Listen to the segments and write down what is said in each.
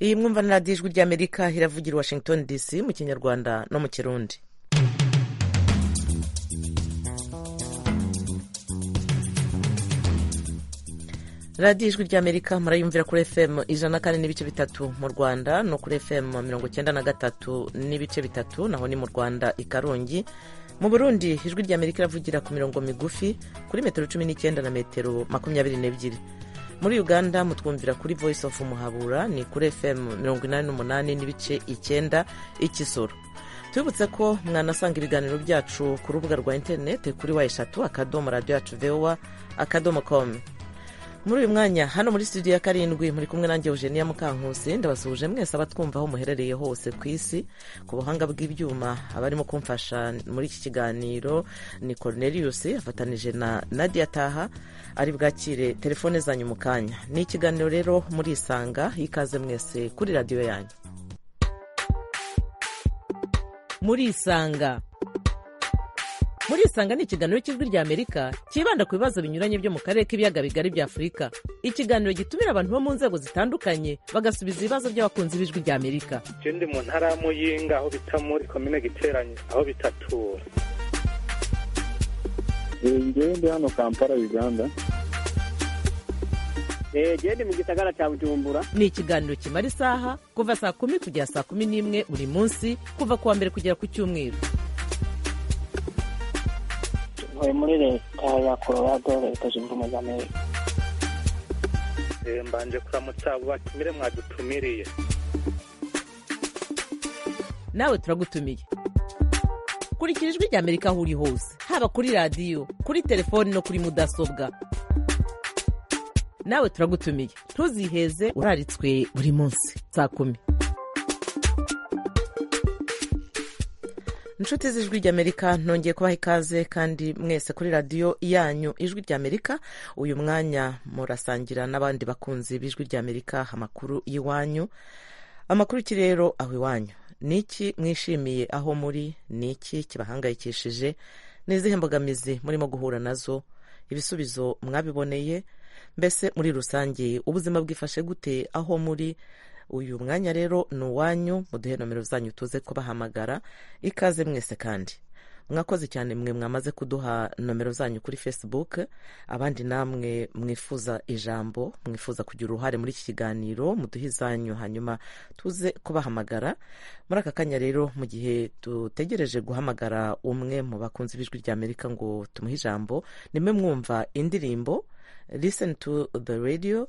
iyi mwumva na radiyo ijwi ry'amerika hiravugira i washington dc mu kinyarwanda no mu kirundi radiyo ijwi ry'amerika murayumvira kuri fm ijana na kane n'ibice bitatu mu rwanda no kuri fm mirongo icyenda na gatatu n'ibice bitatu naho ni mu rwanda i karongi mu burundi ijwi ry'amerika iravugira ku mirongo migufi kuri metero cumi n'icyenda na metero makumyabiri n'ebyiri muri uganda mutwumvira kuri voice of umuhabura ni kuri fm mirongo inani n'umunani n'ibice icyenda ikisoro tubibutse ko mwanasanga ibiganiro byacu ku rubuga rwa interinete kuri wa eshatu akadomo radiyo yacu vowa akadomo komu muri uyu mwanya hano muri studio ya karindwi muri kumwe nanjye eugenia mukankusi ndabasuhuje mwese abatwumva aho muherereye hose ku isi ku buhanga bw'ibyuma abarimo kumfasha muri iki kiganiro ni cornelius afatanije na nadia taha ari bwakire telefone zanyu mu kanya ni ikiganiro rero murisanga ikaze mwese kuri radiyo yanyu murisanga murisanga ni ikiganiro cy'ijwi ry'amerika cyibanda ku bibazo binyuranye byo mu karere k'ibiyaga bigari bya afurika ikiganiro gitumira abantu bo mu nzego zitandukanye bagasubiza ibibazo by'abakunzi b'ijwi ry'amerika ndi mu ntara y'amuyinga aho bita muri komine giteranye aho bitatura ndi hano kampala uganda genda mu gisagara cya bujumbura ni ikiganiro kimara isaha kuva saa kumi kugera saa kumi n'imwe buri munsi kuva ku wa mbere kugera ku cyumweru muri leta ya colorado leta zunze ubumwe za amerika mbanje kuramutsa batumire mwadutumiriye nawe turagutumiye kurikira ijwi ry'amerika aho uri hose haba kuri radiyo kuri telefoni no kuri mudasobwa nawe turagutumiye ntuziheze uraritswe buri munsi saa kumi inshuti z'ijwi ry'amerika nongeye kubaha ikaze kandi mwese kuri radiyo yanyu ijwi ry'amerika uyu mwanya murasangira n'abandi bakunzi b'ijwi ry'amerika amakuru y'iwanyu amakuru iki rero aho iwanyu ni iki mwishimiye aho muri ni iki kibahangayikishije ni izihe mbogamizi murimo guhura nazo ibisubizo mwabiboneye mbese muri rusange ubuzima bwifashe gute aho muri uyu mwanya rero ni uwanyu muduhe nomero zanyu tuze kubahamagara ikaze mwese kandi mwakoze cyane mwe mwamaze kuduha nomero zanyu kuri facebook abandi namwe mwifuza ijambo mwifuza kugira uruhare muri iki kiganiro muduhe izanyu hanyuma tuze kubahamagara muri aka kanya rero mu gihe dutegereje guhamagara umwe mu bakunzi b'ijwi ry'amerika ngo tumuhe ijambo nimwe mwumva indirimbo listen to the radio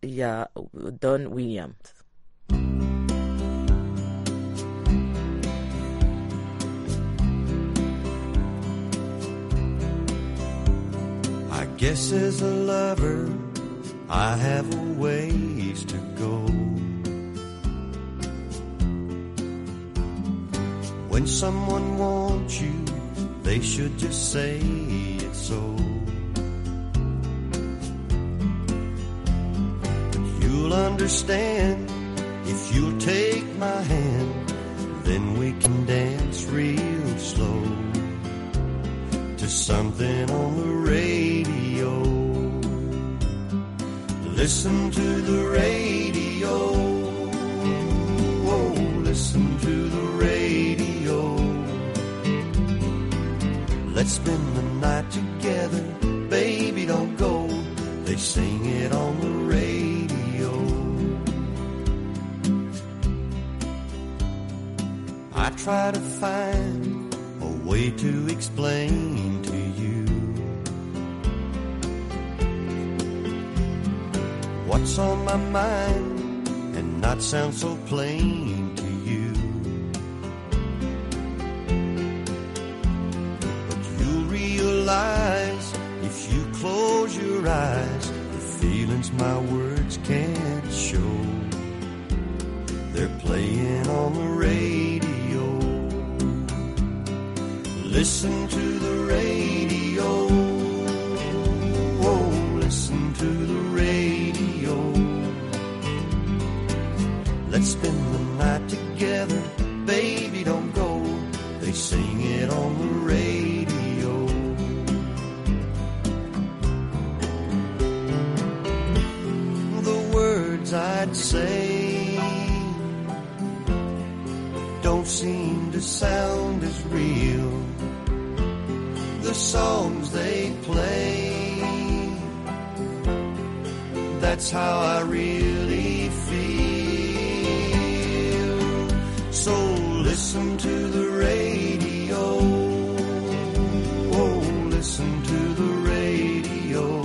ya don williams I guess as a lover, I have a ways to go. When someone wants you, they should just say it so. But you'll understand if you'll take my hand, then we can dance real slow to something on the radio. Listen to the radio. Oh, listen to the radio. Let's spend the night together, baby. Don't go. They sing it on the radio. I try to find a way to explain to you what's on my mind and not sound so plain to you. But you'll realize if you close your eyes, the feelings my words can't show. They're playing on the radio. Listen to the radio. Oh, listen to the radio. Let's spend the night together. Baby, don't go. They sing it on the radio. the words I'd say the songs they play. That's how I really feel. So listen to the radio. Oh, listen to the radio.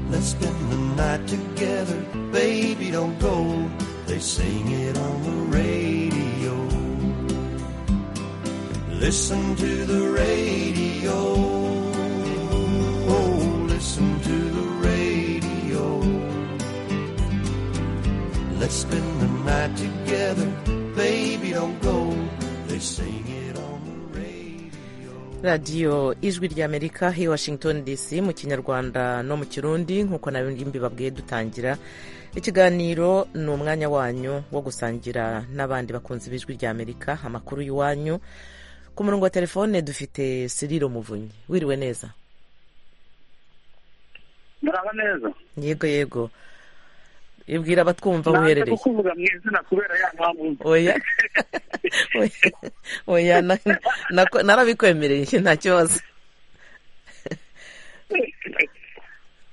Let's spend the night together, baby. Don't go. They sing it on the radio. Listen to the radio. Oh, listen to the radio. Let's spend the night together, baby. Don't go. They sing it on the radio. radiyo ijwi ry'amerika i washington dc mu kinyarwanda no mu kirundi nk'uko nabindi mbibabwiye dutangira ikiganiro ni umwanya wanyu wo gusangira n'abandi bakunzi b'ijwi ry'amerika amakuru y'iwanyu ku murongo wa telefone dufite siriro muvunyi wiriwe neza muraba neza yego yego ibwira abatwumva uherereye kukuvuga mu izina kubera ya mpamvu oya oya oya na- nako- narabikwemereye nta kibazo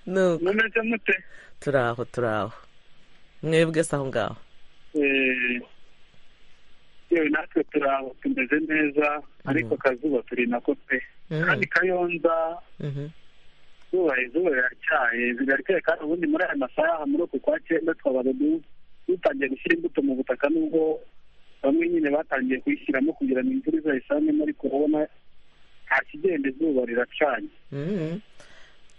nuko mumeze mute turaho turaho mwebwe se aho ngaho Eh, yewe natwe turaho tumeze neza ariko akazuba turi nako pe Mm. kandi kayonza Mhm. izuba izuba riracyaye bigarikaye kandi ubundi muri aya masaha muri uku kwa cyenda twabaga du- dutangiye gushyira imbuto mu butaka nubwo bamwe nyine batangiye kuyishyiramo kugira ngo imvura izayisanemo ariko urabona nta kigenda izuba riracanye Mhm.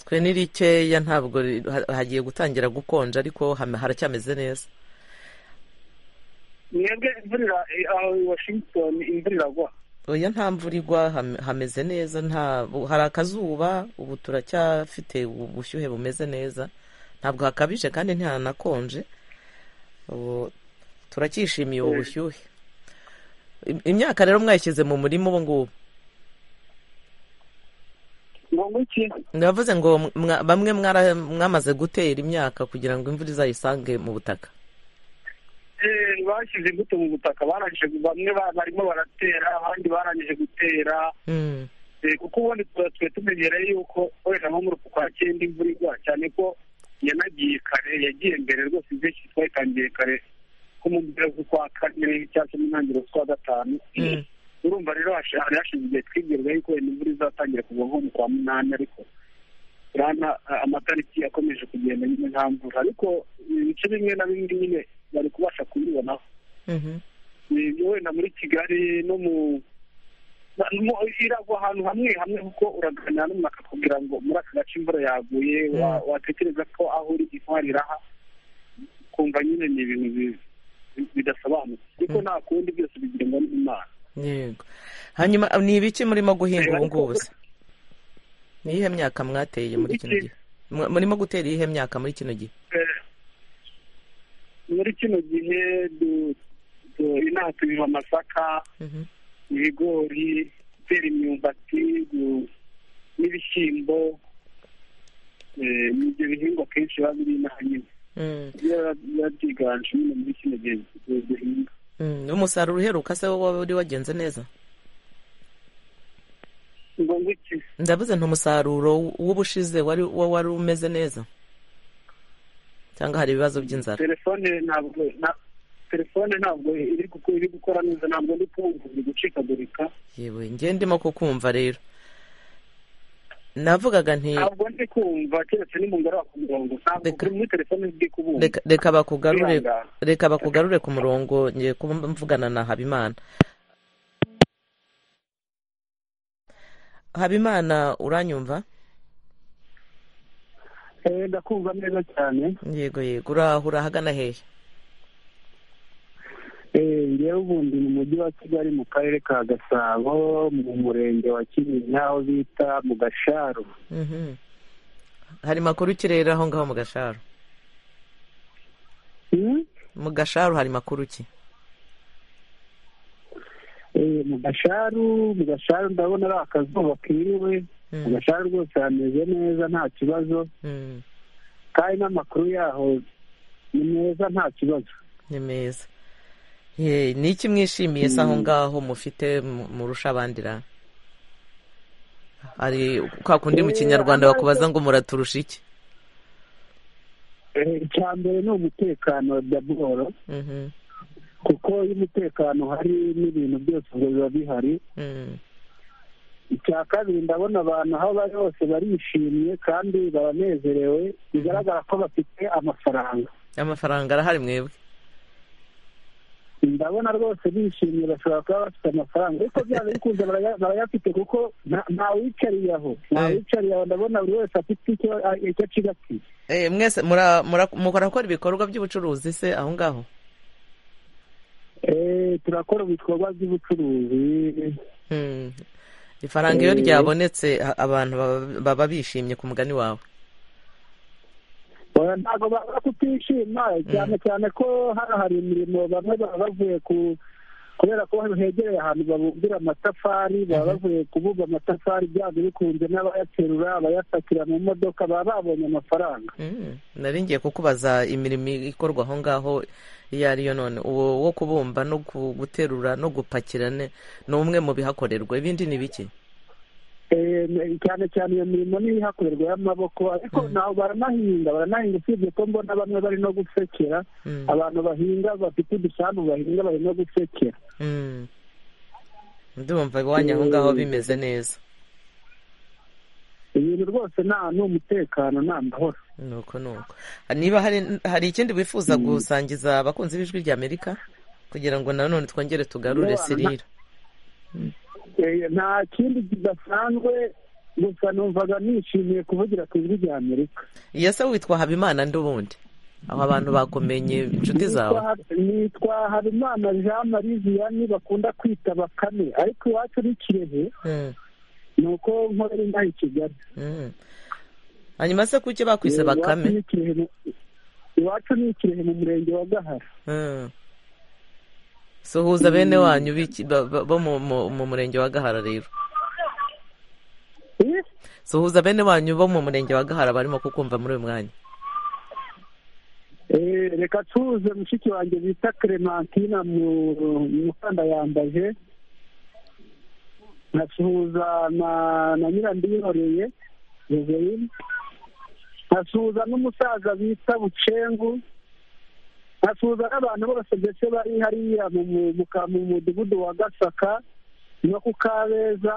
twe ni rikeya ntabwo ri- ha- hagiye gutangira gukonja ariko hame- haracyameze neza mwebwe imvura ira- eh, aho i washington imvura iragwa oya nta mvura igwa hame- hameze neza nta bu- hari akazuba ubu turacyafite ubushyuhe bumeze neza ntabwo hakabije kandi ntihanakonje ubu turacyishimiye ubu bushyuhe Im- imyaka rero mwayishyize mu murima ubu ngubu ngo nguki ndavuze ngo mwa- bamwe mwara- mwamaze gutera imyaka kugira ngo imvura izayisange mu butaka Eh, bashyize imbuto mu butaka barangije bamwe ba- barimo baratera abandi barangije gutera Mm, Eh, kuko ubundi tuba twe tumenyereye yuko wenda nko muri uku kwa cyenda imvura igwa cyane ko yanagiye kare yagiye mbere rwose ibyinshi twayitangiye kare ko mu mpera z'ukwa kane cyangwa se mu ntangiriro z'ukwa gatanu Mm. urumva rero hashi- hari hashize igihe twibwiraga yuko wenda imvura izatangira kugwa nko mu kwa munani ariko urabona a- amatariki akomeje kugenda nyine nta mvura ariko ibice bimwe na bimwe nyine bari kubasha kubibonaho mhm. ni wenda muri kigali no mu na- mu- iragwa ahantu hamwe hamwe kuko uraganira n'umuntu akakubwira ngo muri aka gace imvura yaguye wa- Mm. watekereza ko aho uri intwari iraha kumva nyine ni ibintu bi- bi- bidasobanutse ariko nta kundi byose bigengwa n'imana yego hanyuma ni ibiki murimo guhinga Eh, ubu ariko- ngubu se ni iyihe myaka mwateye muri kino Ibiki? gihe Mu- murimo gutera iyihe myaka muri kino gihe Eh, muri kino gihe du- du- inaha tubiba amasaka Mhm. ibigori gutera imyumbati gu- n'ibishyimbo Eh, ni ibyo bihingwa kenshi biba biri inaha nyine Mm, biba biba byiganje nyine muri kino gihe du- duhinga mm. umusaruro uheruka se wowe wari wagenze neza ngo ngiki ndavuze nti umusaruro w'ubushize wari wo wari umeze neza cyangwa hari ibibazo by'inzara telefone ntabwo na- telefone ntabwo iri guko- iri gukora neza ntabwo ndi kumva iri gucikagurika yewe nge ndimo kukumva rero navugaga nti ntabwo ndi kumva keretse ni mu ngara ku murongo ntabwo Reka- kuri muri telefone ndi kubumva reka- reka bakugarure Kwihangana. reka bakugarure ku murongo ngiye kuba mvugana na habimana habimana uranyumva Eh, ndakumva neza cyane yego yego uraho urahagana hehe Eh, ngewe ubundi mu mujyi wa kigali mu karere ka gasabo mu murenge wa kinyinya aho bita mu gasharu Mhm. hari makuru ki rero aho ngaho mu gasharu Hmm? mu gasharu hari makuru ki Eh, mu gasharu mu gasharu ndabona ari akazuba kiriwe mu Mm, gasharu rwose hameze neza nta kibazo mm, kandi n'amakuru yaho ni meza nta kibazo ni meza Ye, ni iki mwishimiye se aho ngaho mufite mu- murusha abandi ra hari kwa kundi mu kinyarwanda bakubaza ngo muraturusha iki icya mbere ni umutekano wa daboro Mhm, kuko iyo umutekano hari n'ibintu byose ubwo biba bihari mhm, icya kabiri ndabona abantu aho bari hose barishimye kandi baranezerewe bigaragara ko bafite amafaranga amafaranga arahari mwebwe ndabona rwose bishimye bashobora kuba bafite amafaranga ariko byanze bikunze baraya- barayafite kuko nta- ntawicariye aho ntawicariye aho ndabona buri wese afite icyo a- icyo acigatiye Eh, mwese mura- mura- murakora ibikorwa by'ubucuruzi se aho ngaho Eh, turakora ibikorwa by'ubucuruzi Mhm. ifaranga iyo Eh. ryabonetse a- abantu baba- baba bishimye ku mugani wawe Oya, ntabwo baba kutishima cyane cyane ko hano hari imirimo bamwe baba bavuye ku kubera ko hano hegereye ahantu babumbira amatafari baba bavuye kubumba amatafari byanze bikunze n'abayaterura abayapakira mu modoka baba babonye amafaranga Mm, nari ngiye kukubaza imirimo ikorwa aho ngaho iyo ari yo none uwo wo kubumba no ku- guterura no gupakira ne- ni umwe mu bihakorerwa ibindi ni bike Eh, cyane cyane iyo mirimo niyo ihakorerwa y'amaboko ariko naho baranahinga baranahinga usibye ko mbona bamwe bari no gusekera Mm, abantu bahinga bafite udusambu bahinga bari no gusekera mm. ndumva iwanyu aho ngaho bimeze neza ibintu rwose nta n'umutekano nta mahoro nuko nuko niba hari hari ikindi wifuza gusangiza abakunzi b'ijwi ry'amerika kugira ngo nanone twongere tugarure Ndabona- sirira Eh, nta kindi kidasanzwe gusa numvaga nishimiye kuvugira ku ijwi rya amerika yese witwa habimana nd'ubundi aho abantu bakumenye inshuti zawe Nitwa- nitwa habimana jean marie vianney bakunda kwita bakame ariko iwacu ni kirehe Mm, ni uko nkorera inaha i kigali mm. hanyuma se kuki bakwise Eh, iwacu bakame ni Kirehe mu- iwacu ni kirehe mu murenge wa gahara Mm. suhuza bene wanyu b'iki- ba- ba- bo mu- mu mu murenge wa gahara rero Eh, suhuza bene wanyu bo mu murenge wa gahara barimo kukumva muri uyu mwanya eh, reka tuze mushiki wanjye bita clementina mu- mukanda yambaje nkasuhuza na na nyirandiyihoreye joseline nkasuhuza n'umusaza bita bucengu nkasuhuza n'abantu bose ndetse bari hariya mu mu- mu ka- mu mudugudu wa gasaka no ku kabeza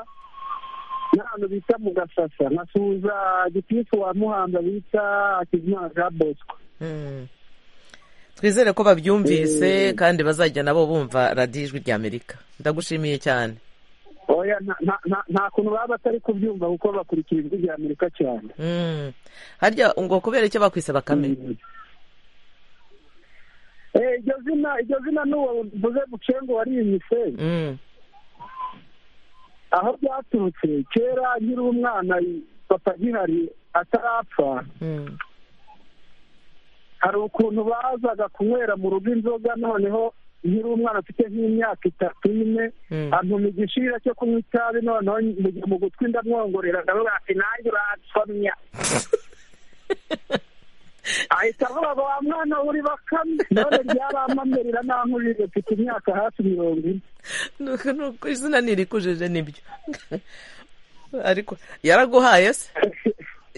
n'ahantu bita mu gasasa nkasuhuza gitifu wa muhanga bita hakizimana jean bosco Mm. twizere ko babyumvise kandi bazajya nabo bumva radiyo ijwi ry'amerika ndagushimiye cyane oya nta- nta- nta- nta kuntu baba batari kubyumva kuko bakurikira ijwi rya amerika cyane Mm. harya ngo kubera icyo bakwise bakame Eh, iryo zina iryo zina n'uwo mvuze bucengo wariyise Mm. aho byaturutse kera nkiri umwana papa gihari atarapfa Mm. hari ukuntu bazaga kunywera mu rugo inzoga noneho nkiri umwana mfite nk'imyaka itatu ine Mm. antuma igishira cyo kunywa itabi noneho njya mu gutwi ndamwongorera ndavuga ati nanjye uransomya ahita avuga ngo wa mwana uri bakame none ryarampamerera nankujije mfite imyaka hafi mirongo ine nuko nuko izina ntirikujije nibyo ariko yaraguhaye se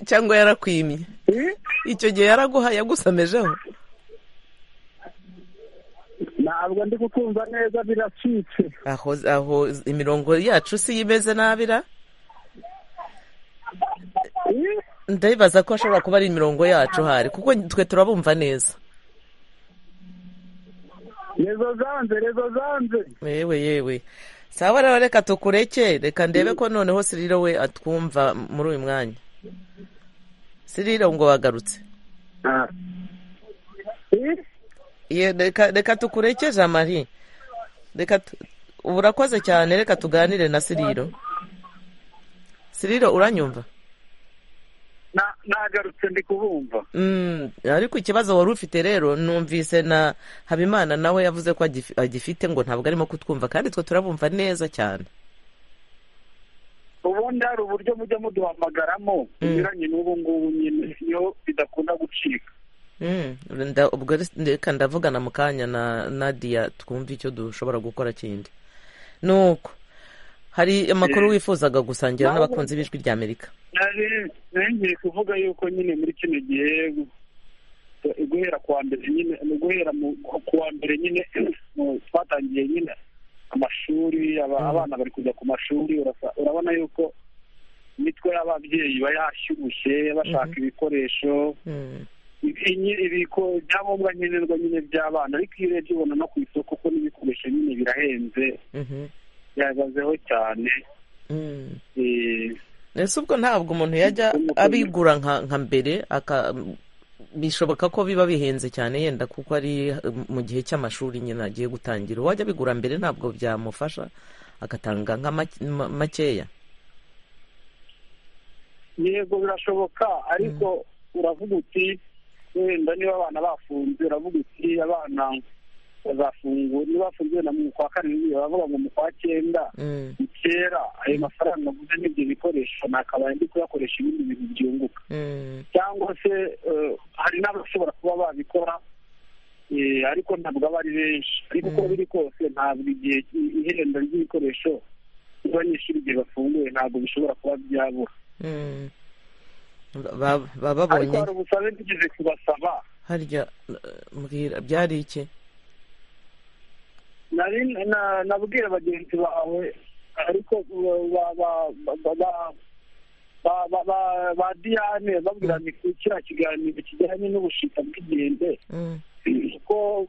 cyangwa yarakwimye Eh? icyo gihe yaraguhaye yagusomejeho ntabwo ndi kukumva neza biracitse aho aho imirongo yacu si imeze nabira Eh? ndabibaza ko ashobora kuba ari imirongo yacu hari kuko twe turabumva neza rezo zanze rezo zanze yewe yewe sawa rero reka tukureke reka ndebe ko noneho siriro we atwumva muri uyu mwanya siriro ngo wagarutse Ah. Eh? Ye, reka reka tukureke jean marie reka tu- ubu urakoze cyane reka tuganire na siriro siriro uranyumva Na- nagarutse ndi kubumva Mm, ariko ikibazo wari ufite rero numvise na habimana nawe yavuze ko agif- agifite ngo ntabwo arimo kutwumva kandi twe turabumva neza cyane ubundi hari uburyo mujya muduhamagaramo bunyuranye n'ubu ngubu nyine iyo bidakunda gucika Mm, nda- ubwo res- reka ndavugana mu kanya na nadia twumve icyo dushobora gukora kindi nuko hari amakuru wifuzaga gusangira n'abakunzi b'ijwi ry'amerika ngiye kuvuga yuko nyine muri kino gihe guhera kuwa mbere nyine guhera kuwa mbere nyine twatangiye nyine amashuri abana bari kujya ku mashuri urabona yuko imitwe y'ababyeyi iba yashyushye bashaka ibikoresho ibyangombwa nkenerwa nyine by'abana ariko iyo urebye ubona no ku isoko ko n'ibikoresho nyine birahenze byahagazeho cyane ese ubwo ntabwo umuntu yajya abigura nka mbere bishoboka ko biba bihenze cyane yenda kuko ari mu gihe cy'amashuri nyine agiye gutangira uwajya abigura mbere ntabwo byamufasha agatanga nka makeya yego birashoboka ariko uravuga uti wenda niba abana bafunze uravuga uti abana bazafungura niba bafunze na mu kwa karindwi baravuga ngo mu kwa cyenda ni kera ayo mafaranga aguze n'ibyo bikoresho nakabaye ndi kuyakoresha ibindi bintu byunguka cyangwa se hari n'abashobora kuba babikora ariko ntabwo aba ari benshi ariko uko biri kose ntabwo igihe ihenda ry'ibikoresho abanyeshuri igihe bafunguye ntabwo bishobora kuba byabura baba babonye hari ubusabe tugeze kubasaba harya mbwira byari iki nabwira bagenzi bawe ariko ba diyane babwira ni kiriya kiganiro kijyanye n'ubushita bw'inkende kuko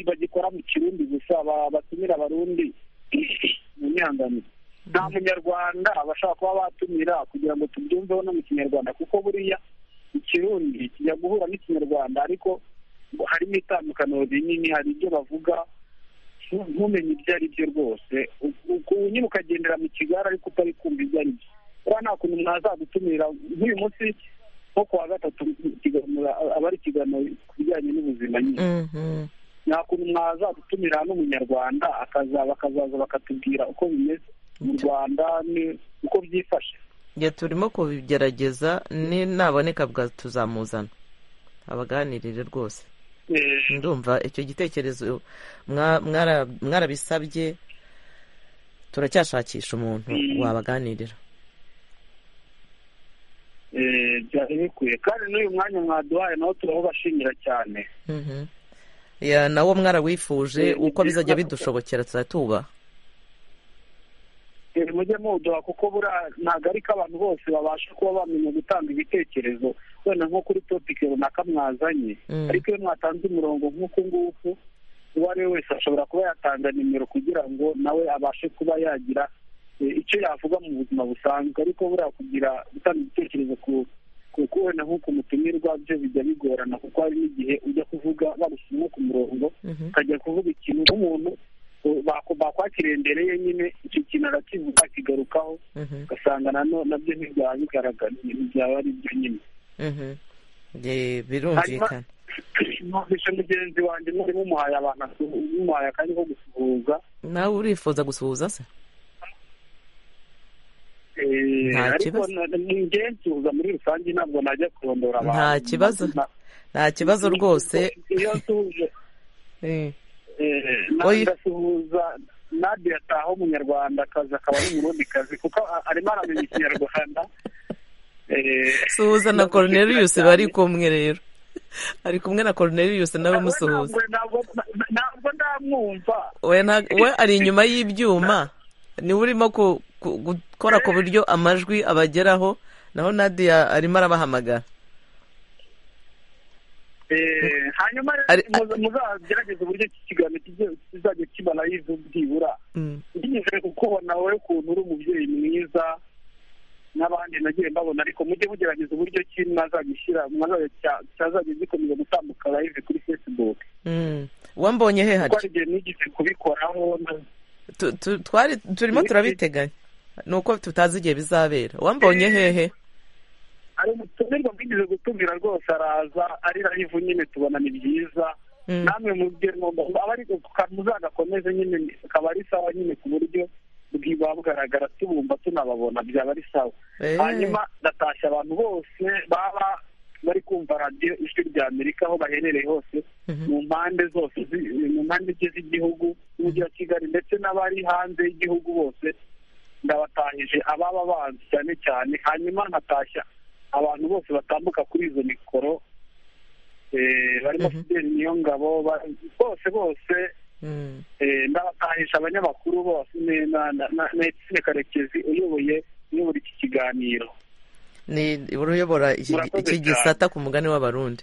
bagikora mu kirundi gusa batumira abarundi mu nyandaniro nta munyarwanda bashaka kuba batumira kugira ngo tubyumveho no mu kinyarwanda kuko buriya ikirundi kijya guhura n'ikinyarwanda ariko harimo itandukaniro rinini hari ibyo bavuga ntumenye ibyo ari byo rwose nyine ukagendera mu kigare ariko utari kumva ibyo ari byo kuba nta kuntu mwazagutumira nk'uyu munsi nko ku wa gatatu aba ari ikiganiro ku bijyanye n'ubuzima nyine nta kuntu mwazagutumira n'umunyarwanda akaza bakazaza bakatubwira uko bimeze mu rwanda uko byifashe turimo kubigerageza ni naboneka tuzamuzana abaganirire rwose ndumva icyo gitekerezo mwarabisabye turacyashakisha umuntu wabaganirira byari bikwiye kandi n'uyu mwanya mwaduhaye nawo turawubashimira cyane nawo mwarawifuje uko bizajya bidushobokera tuba mujye muduha kuko ntabwo ariko abantu bose babasha kuba bamenya gutanga ibitekerezo wenda nko kuri topike runaka mwazanye ariko iyo mwatanze umurongo nk'uku nguku uwo ari we wese ashobora kuba yatanga nimero kugira ngo nawe abashe kuba yagira icyo yavuga mu buzima busanzwe ariko buriya kugira gutanga ibitekerezo kuko wenda nk'uko mutumirwa byo bijya bigorana kuko hari n'igihe ujya kuvuga barushyiramo ku murongo ukajya kuvuga ikintu nk'umuntu bakwakiriye imbere ye nyine icyo kintu arakivuga akigarukaho ugasanga nabyo ntibyaba bigaragara byaba ari byo nyine birumvikana numvise mugenzi wanjye mwari mumuhaye abantu mumuhaye akanya ko gusuhuza nawe urifuza gusuhuza se Nta ariko kibazo. ni njye nsuhuza muri rusange ntabwo najya kurondora abantu nta kibazo nta kibazo rwose iyo nsuhuje Eh, eh, Oyi. ndasuhuza nadia ataha umunyarwanda akazi akaba ari umurundi kazi kuko a- arimo aramenya ikinyarwanda Eh, suhuza na ndasuhuza Cornelius cyane. bari kumwe rero ari kumwe na Cornelius nawe Ntabwo- musuhuza ntabwo ntabwo- ntabwo ndamwumva we nta- we ari inyuma y'ibyuma niwe urimo ku- ku- gukora ku buryo amajwi abageraho naho Nadia arimo arabahamagara Eh, hanyuma Ari- muza- muzagerageze uburyo iki kiganiro kijye- kizajya kiba live byibura Mm. nigeze kukubona wowe ukuntu uri umubyeyi mwiza n'abandi nagiye mbabona ariko mujye mugerageza uburyo ki mwazagishyira mwazajya cya- cyazajya gikomeza gutambuka live kuri facebook Mm. wambonye he kuko hari hari igihe nigeze kubikoraho na- Tu- tu- twari turimo turabiteganya ni uko tutazi igihe bizabera wambonye hehe ari umutumirwa mwigeze gutumira rwose araza ari live nyine tubona ni byiza Mm. namwe mubye mwumva aba ariko muzagakomeze nyine akaba ari sawa nyine ku buryo bwiba bugaragara tubumva tunababona byaba ari sawa Eh. hanyuma ndatashya abantu bose baba bari kumva radiyo ijwi rya amerika aho baherereye hose mu mpande zose zi- mu mpande nke z'igihugu n'umujyi wa kigali ndetse n'abari hanze y'igihugu bose ndabatahije ababa banzi cyane cyane hanyuma nkatashya abantu bose batambuka kuri izo mikoro eh, barimo fideli niyo ngabo bose bose Mm. Eh, ndabatahisha abanyamakuru bose ne- na- na- na Etienne karekezi uyoboye uyobora iki kiganiro ni uruyobora iki Murakoze iki cyane. gisata ku mugani w'abarundi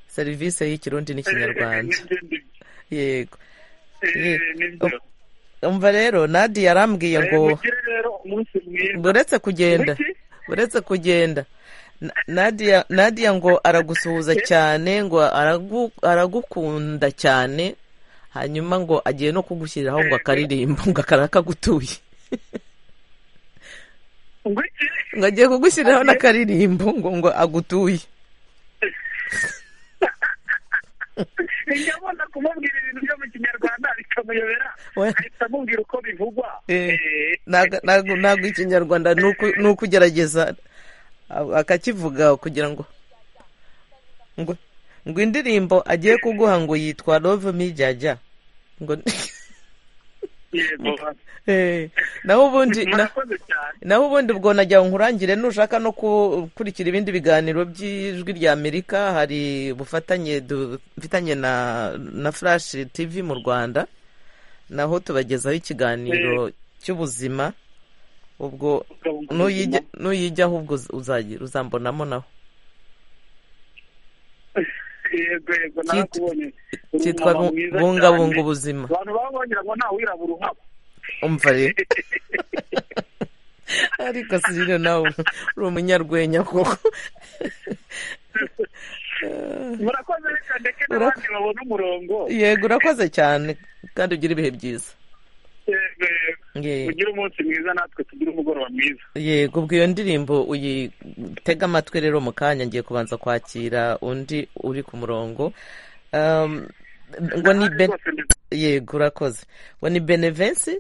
serivisi y'ikirundi n'ikinyarwanda yego Eh, nibyo. umva rero nadi yarambwiye Eh, ngo mugire rero umunsi mwiza buretse kugenda Wiki? buretse kugenda Na- nadia nadia ngo aragusuhuza cyane ngo aragu, aragukunda cyane hanyuma ngo agiye no kugushyiriraho ngo akaririmba ngo akarakagutuye Wiki? ngo agiye kugushyiriraho n'akaririmbo ngo ngo agutuye njya abona kumubwira ibintu byo mu kinyarwanda bikamuyobera We. ahita amubwira uko bivugwa Eh, Eh, ntago ntago- ntago ikinyarwanda ni uku- ni ukugerageza a- akakivuga kugira ngo ngo ngo indirimbo agiye kuguha ngo yitwa love me jajya ngo yego Eh, naho ubundi na- murakoze cyane naho ubundi ubwo najya nkurangire nushaka no gukurikira ibindi biganiro by'ijwi rya amerika hari ubufatanye dufitanye na na flash tv mu rwanda naho tubagezaho ikiganiro cy'ubuzima ubwo nuyijya- nuyijyaho ubwo uz- uzagira uzambonamo naho yego yego narakubonye Uri cyitwa umumama bu- mwiza bungabunga cyane. ubuzima abantu baba bagira ngo nta wirabura uhaba umva rero ariko sirire nawe uri umunyarwenya koko murakoze reka ndeke n'abandi babona umurongo yego urakoze cyane kandi ugire ibihe byiza Yego, yego. Ye- ugire umunsi mwiza natwe tugire umugoroba mwiza yego ubwo iyo ndirimbo uyitega amatwi rero mu kanya ngiye kubanza kwakira undi uri ku murongo Um, ngo ni ben Rwose ndi- yego urakoze ngo ni benevensi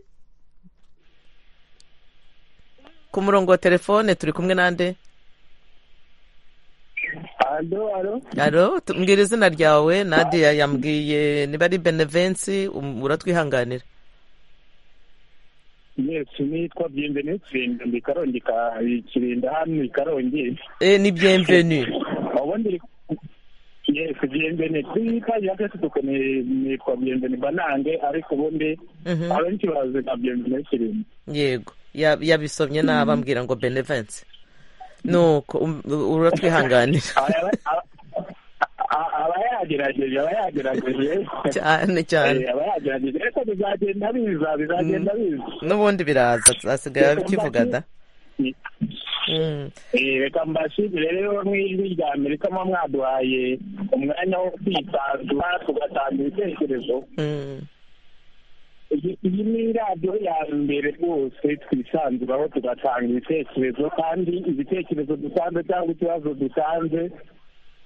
ku murongo wa telefone turi kumwe nande Alo, alo. alo mbwira izina ryawe nadia yambwiye niba ari benevensi um, uratwihanganira Yes, nitwa Bienvenue Kirinda, ndi Karongi ka Kirinda hano i Karongi. Eh, ni bienvenue Abo ndiri Yes, Bienvenue. Kuri paji ya Facebook ni nitwa Bienvenue Banange ariko ubundi Mhm. abenshi bazi nka Bienvenue Kirinda. yego Ya- yabisomye nabi ambwira ngo benevensi nuko um- uratwihanganira Aba- aba- a- Aba yagerageje, aba yagerageje. cyane cyane Eh, Aba yagerageje. Ariko bizagenda biza, bizagenda biza. n'ubundi biraza asigaye abikivuga da Mm. Eh, reka mbashimire rero nk'ijwi rya amerika muba mwaduhaye umwanya wo kwisanzura tugatanga ibitekerezo Mm. iyi iyi ni radiyo ya mbere rwose twisanzuraho tugatanga ibitekerezo kandi ibitekerezo dusanze cyangwa ikibazo dusanze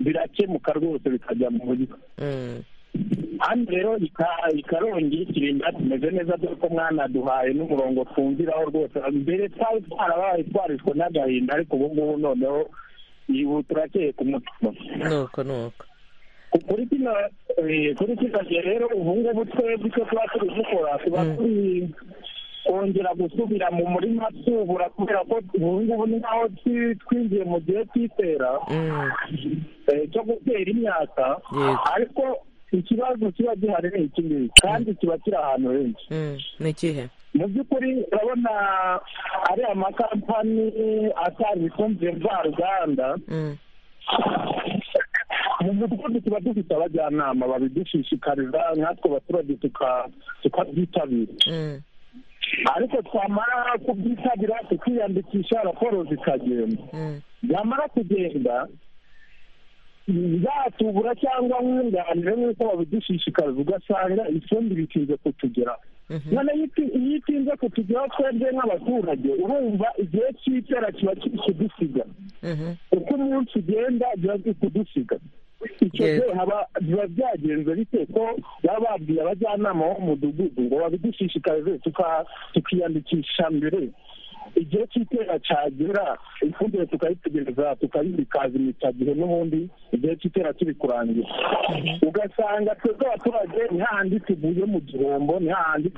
birakemuka rwose bikajya mu buryo Mm. hano rero ika- ikarongi ikirinda tumeze neza dore ko mwanaduhaye n'umurongo twumviraho rwose mbere twari twarabaye twariswe n'agahinda ariko ubu ngubu noneho ubu turakeye ku mutima nuko nuko kuri kino eh, kuri kino gihe rero ubu ngubu twebwe icyo tuba turi gukora tuba Mm. turi kongera gusubira mu murima tubura kubera ko ubu ngubu ni naho twi- twinjiye mu gihe cy'itera Mm. eh, cyo gutera imyaka Yego. ariko ikibazo kiba gihari ni iki ngiki kandi kiba kiri ahantu henshi Mm. ni ikihe mu by'ukuri urabona ari amakampani atanga ifumbire mvaruganda Mm. mu mudugudu tuba dufite abajyanama babidushishikariza natwe abaturage tuka- tukabyitabira Mm. ariko twamara kubyitabira tukiyandikisha raporo zikagenda Mm. yamara kugenda zatubura cyangwa nkunganire nk'uko babidushishikariza ugasanga ifundi bitinze kutugeraho Mhm. noneho iyo iti- iyo itinze kutugeraho twebwe nk'abaturage urumva igihe cy'itera kiba kiri kudusiga Mhm. uko umunsi ugenda biba biri kudusiga icyo Yego. gihe haba- biba byagenze bite ko baba babwiye abajyanama b'umudugudu ngo babidushishikarize tuka- tukiyandikisha mbere igihe cy'itera cyagera ifumbire tukayitegereza tukayibikazinica gihe n'ubundi igihe cy'itera turi kurangira ugasanga twebwe abaturage ni hahandi tuvuye mu gihombo ni hahandi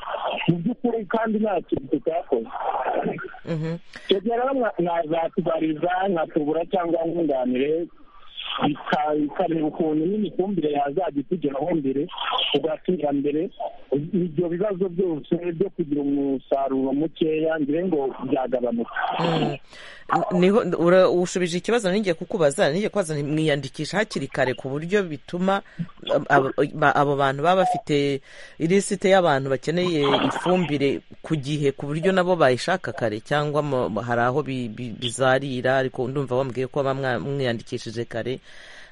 mu by'ukuri kandi nta kintu tutakoze twebwe rero mwazatubariza nkatubura cyangwa nkunganire bikareba ukuntu nyine ifumbire yazajya itugeraho mbere tugatera mbere ibyo bibazo byose byo kugira umusaruro mukeya ngire ngo byagabanuka niho ura- ushubije ikibazo ninjye kukubaza ninjye kubaza nti mwiyandikisha hakiri kare ku buryo bituma ab- ab- ba- abo bantu baba bafite ilisite y'abantu bakeneye ifumbire ku gihe ku buryo nabo bayishaka kare cyangwa mu- mu- hari aho bi- bi- bizarira ariko ndumva wambwiye ko baba mwa- mwiyandikishije kare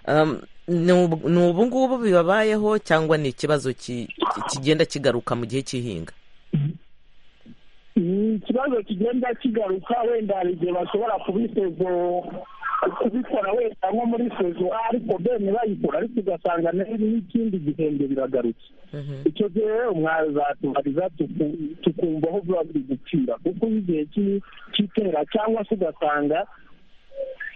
Um, ni ubu ni ubu ngubu bibabayeho cyangwa ni ikibazo ki- ki- kigenda kigaruka mu gihe cy'ihinga ni ikibazo kigenda kigaruka wenda hari igihe bashobora kubisezo kubikora wenda nko muri sezo A, ariko bene bayikora ariko ugasanga ne- n'ikindi gihembwe biragarutse icyo gihe rero mwazatubariza tuku- tukumva aho biba biri gucira kuko iyo igihe cy'i- cy'itera cyangwa se ugasanga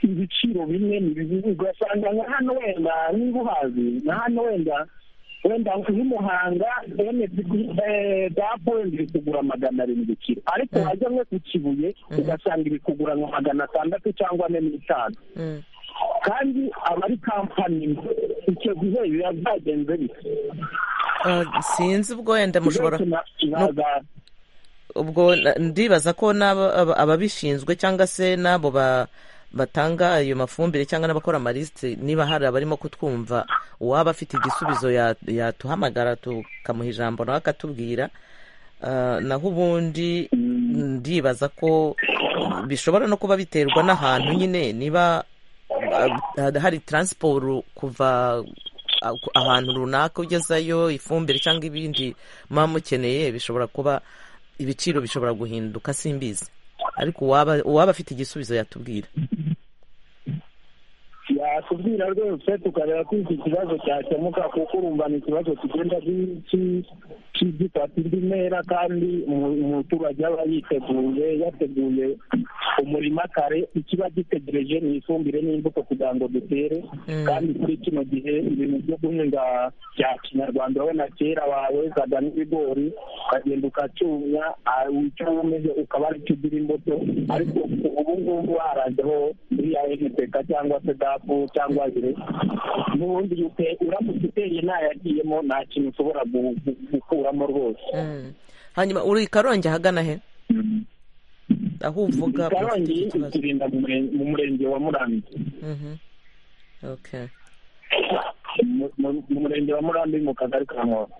ibiciro bimwe ni bibi ugasanga nka hano wenda niba uhazi nka hano wenda wenda nk'imuhanga dapu wenda iri kugura magana arindwi kiro ariko wajya nko ku kibuye ugasanga iri kugura nka magana atandatu cyangwa ane n'itanu Mm. kandi aba ari kampani icyo gihe biba byagenze bite Uh, sinzi ubwo wenda mushobora Uretse na- naza- ubwo na- ndibaza ko n'aba- aba- ababishinzwe cyangwa se n'abo ba- batanga ayo mafumbire cyangwa n'abakora amalisite niba hari abarimo kutwumva uwaba afite igisubizo ya- yatuhamagara tukamuha ijambo nawe akatubwira Ah, naho ubundi ndibaza ko bishobora no kuba biterwa n'ahantu nyine niba ah, hari taransiporo kuva ah, ku- ahantu runaka ugezayo ifumbire cyangwa ibindi muba mukeneye bishobora kuba ibiciro bishobora guhinduka simbizi ariko uwaba uwaba afite igisubizo yatubwira yakubwira rwose tukareba ko iki kibazo cyakemuka kuko urumva ni ikibazo kigenda ki- ki- ki- gifata indi ntera kandi umu- umuturage aba yiteguye yateguye umurima kare ikiba gitegereje ni ifumbire n'imbuto kugira ngo dutere kandi muri kino gihe ibintu byo guhinga bya kinyarwanda urabona kera wawezaga n'ibigori ukagenda ukacyumya ah, icyo wumeje ukaba ari cyo ugira imbuto ariko ubu ngubu harajeho iriya NPK cyangwa se dapu cyangwa ire n'ubundi ute uramutse uteye ntayagiyemo nta kintu ushobora gu- gu- gukuramo rwose hanyuma uri i karongi ahagana he aho uvuga karongi ufite ikibazo iturinda mu muren- mu murenge wa murambi Mhm. Okay. Mu- mu- mu murenge wa murambi mu kagari ka nkoto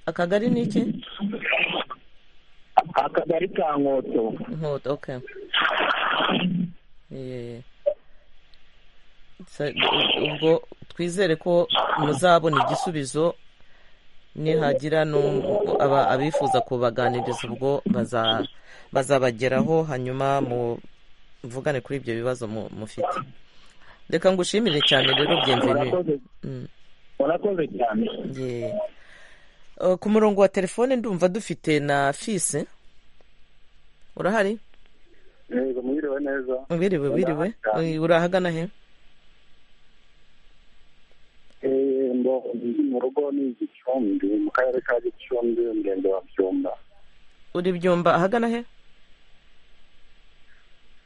akagari ni iki akagari ka nkoto Inkoto, okay Yeah. So, ubwo twizere ko muzabona igisubizo nihagira n'u- aba- abifuza kubaganiriza ubwo baza- bazabageraho hanyuma muvugane kuri ibyo bibazo mu- mufite reka ngushimire cyane rero byemveni murakoze murakoze cyane Yeah. Uh, ku murongo wa telefone ndumva dufite na fise urahari yego mwiriwe neza wiriwe wiriwe Ndahari. Eh, urahagana he Eh, mbo ndi mu rugo ni igicumbi mu karere ka gicumbi umurenge wa byumba uri byumba ahagana he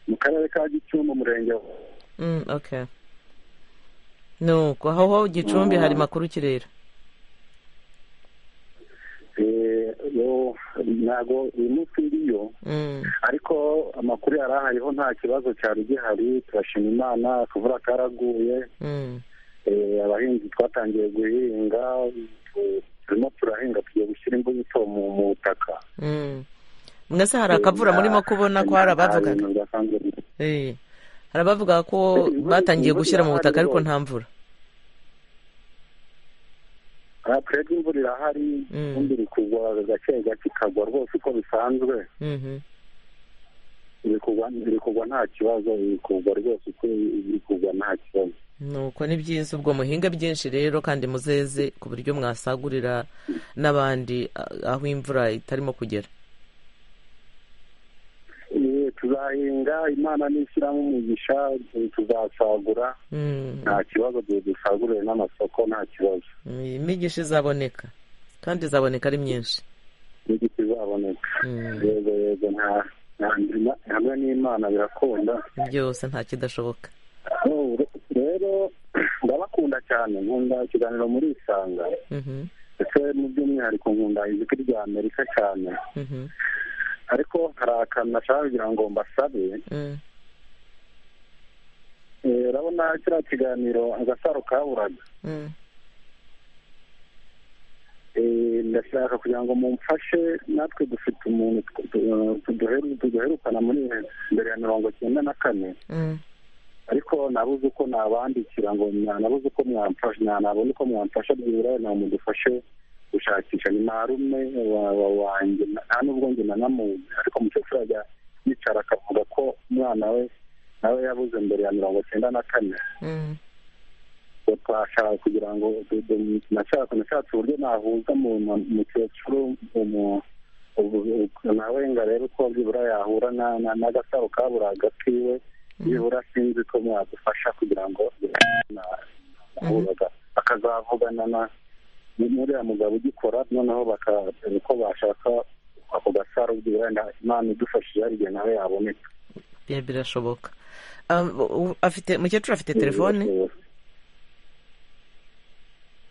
mu karere ka gicumbi umurenge wa Mm, okay nuko aho gicumbi hari makuru kirera Eh, yo ntago uyu munsi ndiyo Mm, ariko amakuru yari ahariho nta kibazo cyari gihari turashima imana akavura karaguye mm, Eh, abahinzi twatangiye guhinga tu- turimo turahinga tugiye gushyira imbuto mu mu butaka mm. mwese hari akavura murimo kubona ko hari abavugaga Nta bintu bidasanzwe biri. Eh, hari abavuga ko batangiye gushyira mu butaka ariko nta mvura Ah, twebwe imvura irahari Mm. ubundi iri kugwa gake gake ikagwa rwose uko bisanzwe Mhm. iri kugwa iri kugwa nta kibazo iri kugwa rwose uko iri kugwa nta kibazo nuko ni byiza ubwo muhinga byinshi rero kandi muzeze ku buryo mwasagurira n'abandi ah, aho imvura itarimo kugera Eh, tuza tuzahinga imana n'ishyiramo umugisha tuzasagura nta kibazo duhe dusagurire n'amasoko nta kibazo imigisha izaboneka kandi izaboneka ari myinshi n'igiti izaboneka yego yego nta nta ndima hamwe n'imana birakunda byose nta kidashoboka rero ndabakunda cyane nkunda ikiganiro muri isanga ndetse mu by'umwihariko nkunda ijwi rya amerika cyane ariko hari akantu nashaka kugira ngo mbasabe urabona kiriya kiganiro agasaro kaburaga ndashaka kugira ngo mumfashe natwe dufite umuntu tuduherukana muri mbere ya mirongo icyenda na kane ariko nabuze uko nabandikira ngo nabuze uko mwamfasha nabona uko mwamfasha byibura na mudufashe gushakisha ni marume wanjye nta nubwo njye nanamuzi ariko umukecuru ajya yicara akavuga ko umwana we nawe yabuze mbere ya mirongo icyenda na kane twashaka kugira ngo nashatse uburyo nahuza umukecuru nawe ngo arebe uko byibura yahura n'agasaro kaburaga kiwe byibura sinzi ko mwadufasha kugira ngo akazavugana na uriya mugabo ugikora noneho bakareba uko bashaka ako gasaro byibura imana idufashije hari igihe nawe yaboneka birashoboka afite umukecuru afite telefone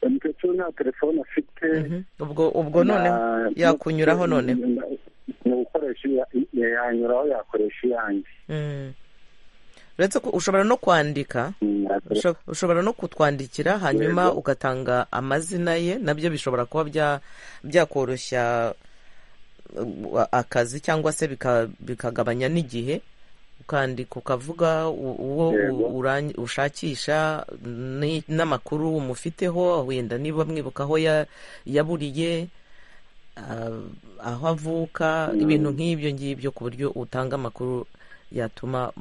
umukecuru nta telefone afite ubwo ubwo noneho yakunyuraho noneho ni ugukoresha yanyuraho yakoresha iyanjye uretse ko ushobora no kwandika ushobora no kutwandikira hanyuma ugatanga amazina ye nabyo bishobora kuba byakoroshya akazi cyangwa se bikagabanya n'igihe ukandika ukavuga uwo ushakisha n'amakuru umufiteho wenda niba mwibuka aho yaburiye aho avuka ibintu nk'ibyo ngibyo ku buryo utanga amakuru yatuma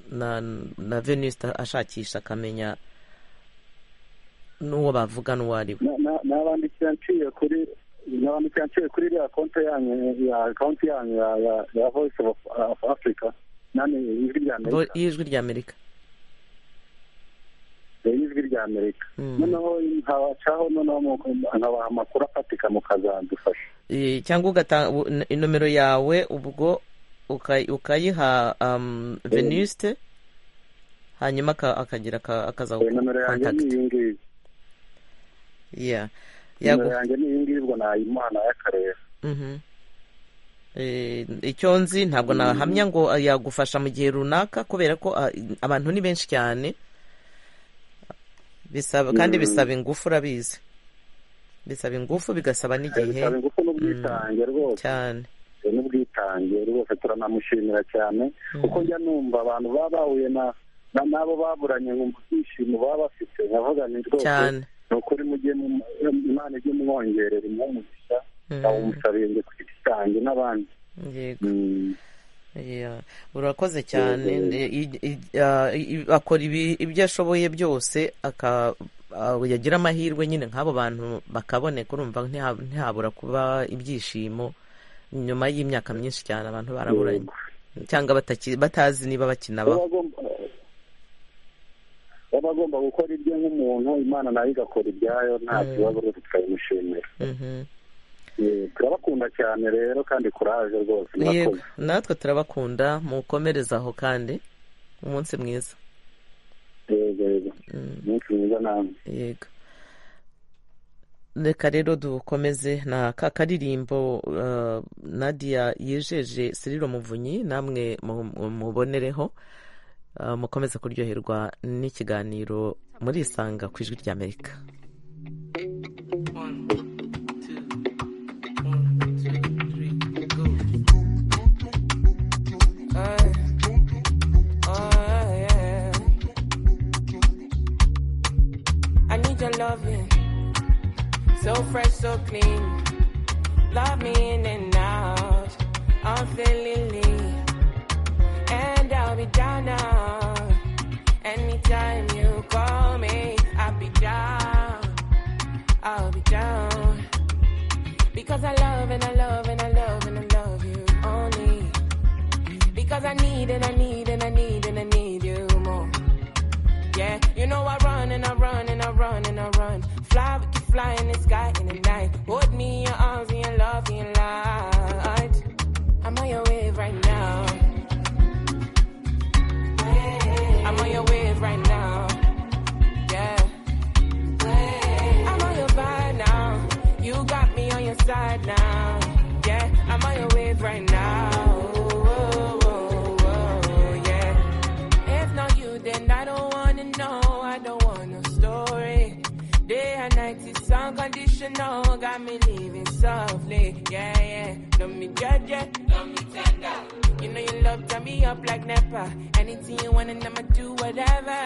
na na veniste ashakisha akamenya n'uwo bavuga n'uwo ari we nabandikira nshiye kuri nabandikira nshiye kuri iriya konti yanyu ya konti yanyu ya voice of africa nani ijwi rya amerika ijwi rya amerika ijwi rya amerika noneho nkabacaho noneho nkabaha amakuru afatika mukazadufasha cyangwa ugatanga inomero yawe ubwo ukayiha veniste hanyuma akagira akaza kontakiti nimero yanjye ni iyi ngiyi ubwo nayimuha nayo akareba icyo nzi ntabwo nahamya ngo yagufasha mu gihe runaka kubera ko abantu ni benshi cyane bisaba kandi bisaba ingufu urabizi bisaba ingufu bigasaba n'igihe bisaba ingufu n'ubwitange rwose cyane n'ubwitange rwose turanamushimira cyane kuko njya numva abantu baba bahuye na n'abo baburanye nkumva ibyishimo baba bafite nkavuga ni rwose ni ukuri mujye imana ijye mwongerera umugisha awumusabire njye ku giti cyanjye n'abandi urakoze cyane akora ibyo ashoboye byose yagira amahirwe nyine nk'abo bantu bakaboneka urumva ntihabura kuba ibyishimo nyuma y'imyaka myinshi cyane abantu baraburanye cyangwa batazi niba bakina baba agomba gukora ibyo nk'umuntu imana nayo igakora ibyayo nta kibazo rero tukabimushimira turabakunda cyane rero kandi kuraje rwose natwe turabakunda mukomereze aho kandi umunsi mwiza yego yego umunsi mwiza namwe yego reka rero dukomeze na ka karirimbo nadiya yijeje siriro muvunyi namwe mubonereho mukomeze kuryoherwa n'ikiganiro muri isanga ku ijwi ry'amerika So fresh, so clean. Love me in and out. I'm feeling lean. And I'll be down now. Anytime you call me, I'll be down. I'll be down. Because I love and I love and I love and I love you only. Because Cause I need and I need and I need and I need you more. Yeah, you know I run and I run and I run and I run. Fly with you, fly in the sky in the night. Hold me in your arms and your love in your light. I'm on your wave right now. I'm on your wave right now. Yeah. I'm on your vibe now. You got me on your side now. Yeah, I'm on your wave right now. Oh, oh, oh, oh, yeah. If not you, then I don't wanna know. I don't want no story. Day and night it's unconditional. Got me living softly. Yeah, yeah. Don't me judge yeah. Don't me tender. You know you love turn me up like Nepa. Anything you want and I'ma do whatever.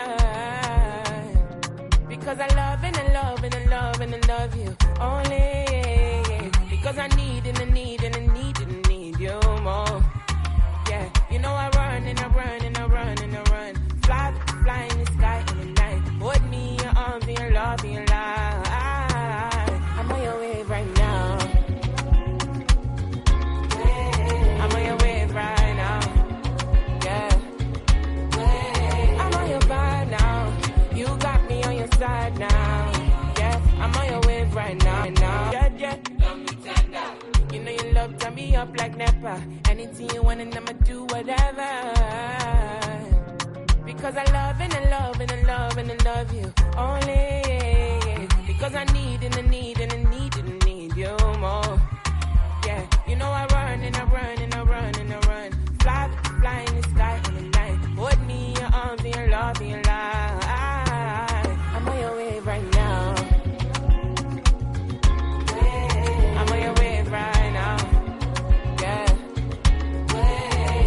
Because I love and I love and I love and I love you only. Because I need and I need and I need and I need you more. Yeah, you know I run and I run and I run and I run. Fly, fly in the sky in the night. Hold me in your arms and your love and your light. I'm on your wave right now. I'm on your wave right now. Yeah. I'm on your vibe now. You got me on your side now. Yeah, I'm on your wave right now. now. Yeah, yeah. You know you love turn me up like Nepa. Anything you want and I'ma do whatever. Because I love and I love and I love and I love you only. Because I need and I need and I need and I need you more. Yeah, you know I run and I run and I run and I run. Fly, fly in the sky in the night. Hold me in your arms and your love and your light. I'm on your wave right now. I'm on your wave right now. Yeah.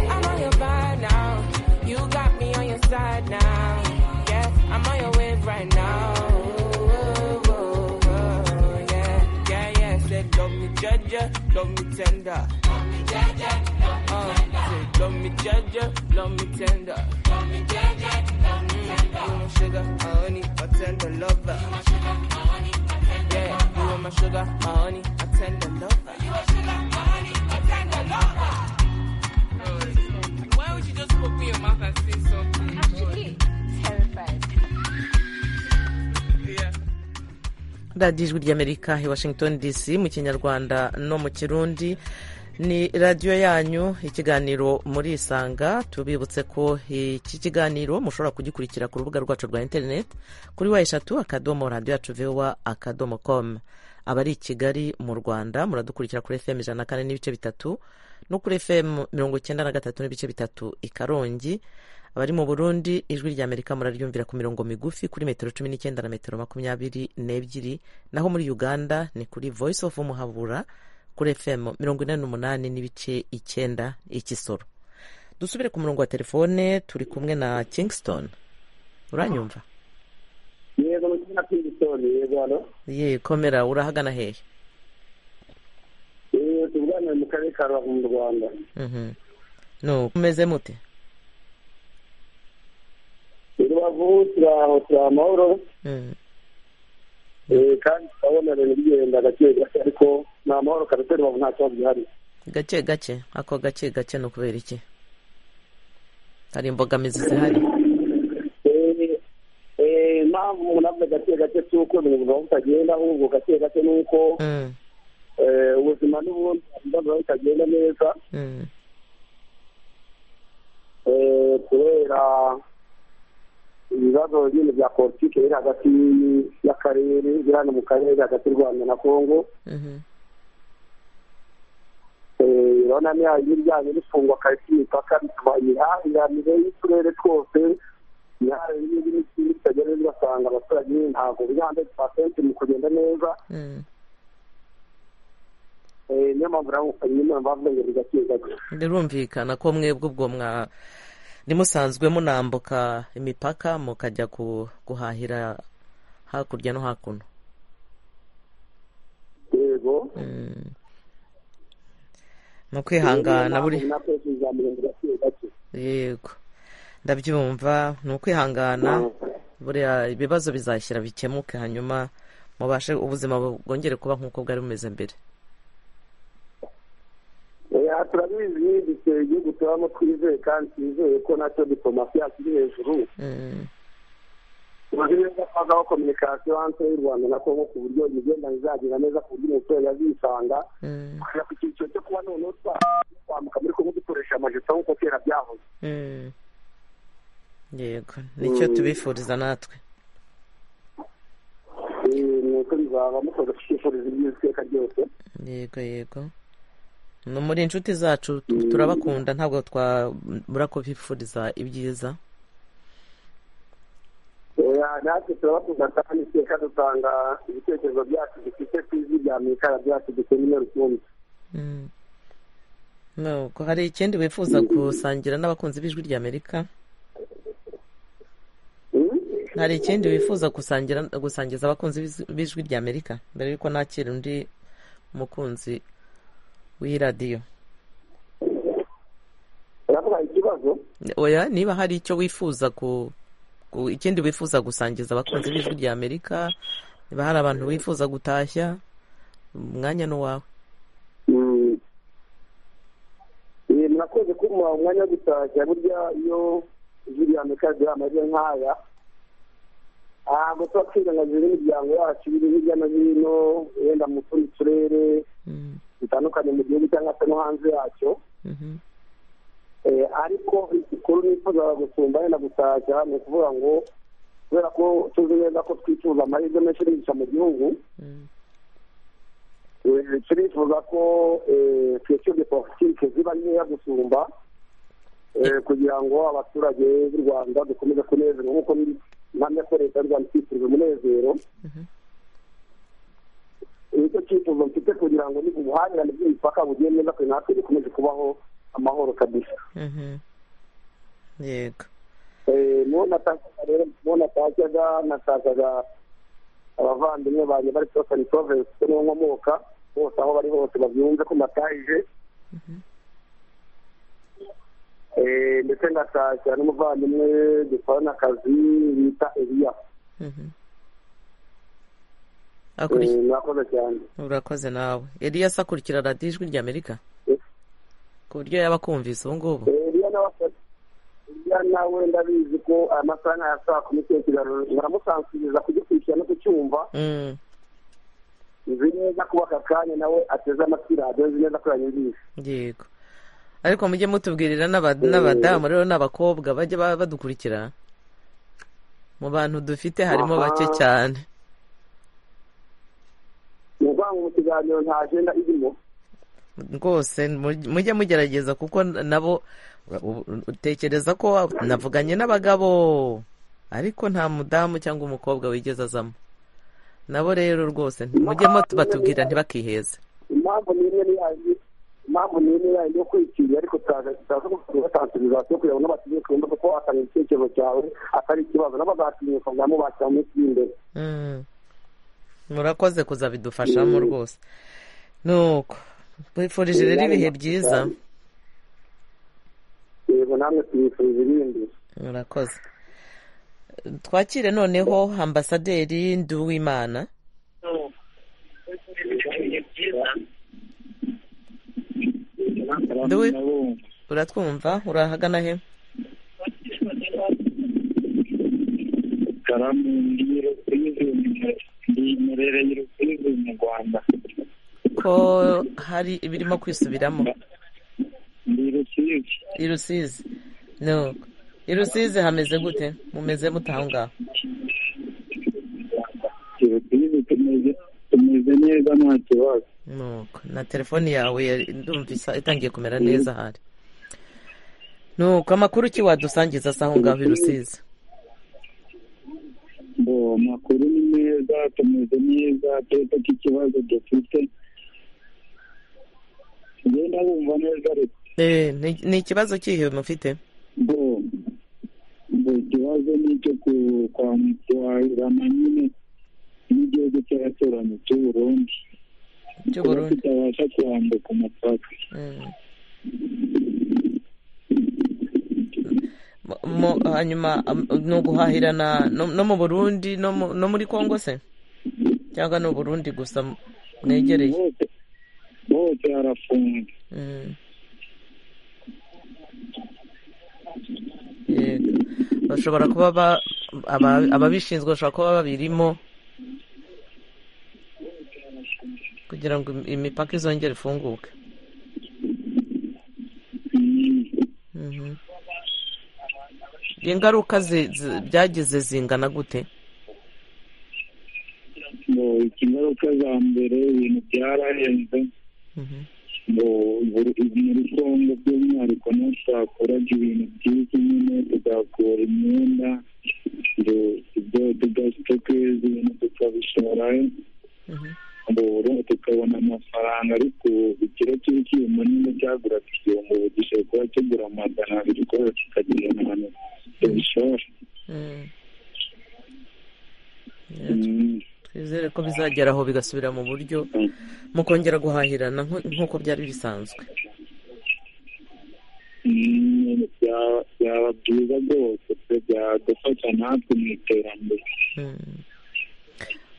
I'm on your vibe now. You got me on your side now. Yeah, I'm on your wave right now. Oh, oh, oh, yeah, yeah, yeah. Said don't me judge ya, don't me tender. Don't me judge ya, don't me tender. Said don't me judge ya, don't me tender. Don't me judge ya, don't me tender. You my sugar, my honey, my tender lover. You my sugar, my honey, my tender lover. Yeah, you are my sugar, my honey, my tender lover. You my sugar, my honey, my tender lover. Why would you just open your mouth and say something? Yeah. radiyo ijwi ry'amerika i washington dc mu kinyarwanda no mu kirundi ni radiyo yanyu ikiganiro muri isanga tubibutse ko iki kiganiro mushobora kugikurikira ku rubuga rwacu rwa interineti kuri wa eshatu akadomo radiyo yacu vewa akadomo komu abari i kigali mu rwanda muradukurikira kuri fm ijana na kane n'ibice bitatu no kuri fm mirongo icyenda na gatatu n'ibice bitatu i karongi abari mu burundi ijwi rya amerika muraryumvira ku mirongo migufi kuri metero cumi n'icyenda na metero makumyabiri n'ebyiri naho muri uganda ni kuri voice of muhabura kuri fm mirongo ine n'umunani n'ibice icyenda ikisoro dusubire ku murongo wa telefone turi kumwe na kingston uranyumva yego ni na pingisoni yego hano ye komera urahagana hehe yego tuvugana mu karere ka rubavu mu rwanda Mhm. no umeze mute i rubavu turaho turi amahoro Mhm. eh, kandi turabona ibintu bigenda gake gake ariko ni amahoro kabisa i rubavu nta kibazo gihari gake gake ako gake gake ni ukubera iki hari imbogamizi zihari Eh, eh, impamvu umuntu avuga gake gake si uko ibintu biba bitagenda ahubwo gake gake ni uko Mhm. eh, ubuzima n'ubundi biba bitagenda neza Mhm. eh, kubera ibibazo bindi bya politiki biri hagati y'akarere biri hano mu karere hagati y'u rwanda na kongo Mhm. Eh, urabona niya ibijyanye n'ifungwa kare ry'imipaka bituma imihahiranire y'uturere twose imihahirane n'indi n'ikindi kitagenda neza ugasanga abaturage ntabwo biri handedi pasenti mu kugenda neza Mhm. Eh, niyo mpamvu rero nyine bavuga ngo bigake gake birumvikana ko mwebwe ubwo mwa ntimusanzwe munambuka imipaka mukajya ku- guhahira hakurya no hakuno yego Mhm. ni ukwihangana buri natwese bizamura ngo gake gake yego ndabyumva ni ukwihangana buriya ibibazo bizashyira bikemuke hanyuma mubashe ubuzima bwongere kuba nk'uko bwari bumeze mbere Eh, turabizi n'igitse igihugu tubamo twizeye kandi twizeye ko nacyo diplomasi yacu iri hejuru tumaze neza kubazaho kominikasiyo hanze y'u rwanda na kongo ku buryo imigenda izagenda neza ku buryo umuturage azisanga tukajya ku cyiciro cyo kuba noneho twambuka muri kongo dukoresha amajipo nk'uko kera byahoze yego nicyo tubifuriza natwe nuko bizaba mukoze kucyifuriza ibyiza iteka ryose yego yego ni muri inshuti zacu tu- turabakunda ntabwo twabura kubifuriza ibyiza Oya, natwe turabakunda kandi iteka dutanga ibitekerezo byacu dufite ku ijwi rya mikara byacu dukeneye rukumbi Mm. Nuko hari ikindi wifuza gusangira n'abakunzi b'ijwi ry'amerika Mm? hari ikindi wifuza gusangira gusangiza abakunzi b'ijwi- b'ijwi ry'amerika mbere y'uko nakira undi mukunzi w'iyi radiyo uravuga ikibazo oya niba hari icyo wifuza ku ku- ikindi wifuza gusangiza abakunzi b'ijwi ry'amerika niba hari abantu wifuza gutashya umwanya ni uwawe Mm. Eh, murakoze kumuha umwanya wo gutashya burya iyo ijwi rya mikara ryabaye amajwi nk'aya ntabwo tuba twirengagiza n'imiryango yacu iri hirya no hino wenda mu tundi turere Mm, dutandukanye mu gihugu cyangwa se no hanze yacyo mhm, Eh, ariko ikikuru nifuzaga gusumba wenda gutashya ni ukuvuga ngo kubera ko tuzi neza ko twifuza amahirwe menshi yigisha mu gihugu mm, Eh, turifuza ko tweshyurwe politiki ziba nkeya gusumba eh, kugira ngo abaturage b'u rwanda dukomeze kunezerwa nk'uko mpamya ko leta y'u rwanda itwifurije umunezero Mhm. nicyo cyifuzo mfite kugira ngo ni ubuhahirane bw'imipaka bugiye neza kugira natwe dukomeze kubaho amahoro kabisa mhm. yego Eh, niho natakaga rero niho natakaga natakaga abavandimwe banjye bari sosani provensi kuko niho nkomoka bose aho bari hose babyumve ko natahije Eh, ndetse ngatashya n'umuvandimwe dukorana akazi bita eliya Mhm. Eh, Akurikiye- murakoze cyane urakoze nawe eliyasi akurikira radiyo ijwi ry'amerika Eh. ku buryo yaba akumvise ubu ngubu eliya nawe asa- Eliya nawe ndabizi ko amasaha nk'aya saa kumi cy'ikiraro baramusansiriza kugikurikirana no kucyumva Mm, nzi neza kuba aka kanya nawe ateze amatwi radiyo nzi neza ko yanyumvise yego ariko mujye mutubwirira n'aba- n'abadamu rero n'abakobwa bajya ba- badukurikira mu bantu dufite harimo Aha. bake cyane ni ukuvuga ngo mu kiganiro nta agenda irimo rwose muj- mujye mugerageza kuko nabo u- utekereza ko navuganye n'abagabo ariko nta mudamu cyangwa umukobwa wigeze azamo nabo rero rwose mujyemo batubwira ntibakiheze impamvu ni imwe niyaje impamvu ni imwe yayo yo kwikiriye ariko tutazatansibiza yo kugira ngo n'abategeko kumva kuko atanga igitekerezo cyawe atari ikibazo n'abazatinyuka ngo bamubakira mu minsi iri imbere Mm. murakoze kuzabidufashamo rwose nuko twifurije rero ibihe byiza yego namwe tuyifurije ibindi murakoze twakire noneho ambasaderi nduwimana Nduwi uratwumva urahagana he karamu ndi rusizi ndi merere y'urusizi mu rwanda ko hari ibirimo kwisubiramo ndi rusizi i rusizi nuko i rusizi hameze gute mumeze mute aho ngaho i rusizi tumeze tumeze neza nta kibazo nuko na telefoni yawe yari- ndumva isa- itangiye kumera neza hari nuko amakuru ki wadusangiza se aho ngaho i rusizi ngo amakuru ni meza tumeze neza turetse ko ikibazo dufite ngenda bumva neza ariko Eh, ni ni ikibazo kihe mufite ngo ngo ikibazo ni icyo ku- kwa kwahirana nyine n'igihugu cy'abaturanyi cy'u burundi cy'u kuba Burundi tutabasha kwambuka umupaka Mm. Mu- mu- hanyuma am- ni uguhahirana no no mu burundi no mu- no muri kongo se cyangwa ni uburundi gusa mwegereye bose bose harafunze Mm. yego bashobora kuba ba- aba- ababishinzwe bashobora kuba babirimo kugira ngo im- imipaka izongere ifunguke Mhm. ingaruka zi- zi- byagize zingana gute ngo ingaruka za mbere ibintu byarahenze Mhm. ngo buri- muri kongo by'umwihariko niho twakoraga ibintu byiza nyine tugakura imyenda ngo tugasitokeeza ibintu tukabishorayo Mhm. ngo uru- tukabona amafaranga ariko ubu ikiro kiri kiyuma nyine cyaguraga igihumbi ubu gishobora kuba kigura magana abiri kubera kikagira ahantu tubishora Mhm. Yego. Mm. twizere ko bizagera aho bigasubira mu buryo mukongera guhahirana nko- nk'uko byari bisanzwe Mm, byaba byaba byiza rwose pe byadufasha natwe mu iterambere Mm.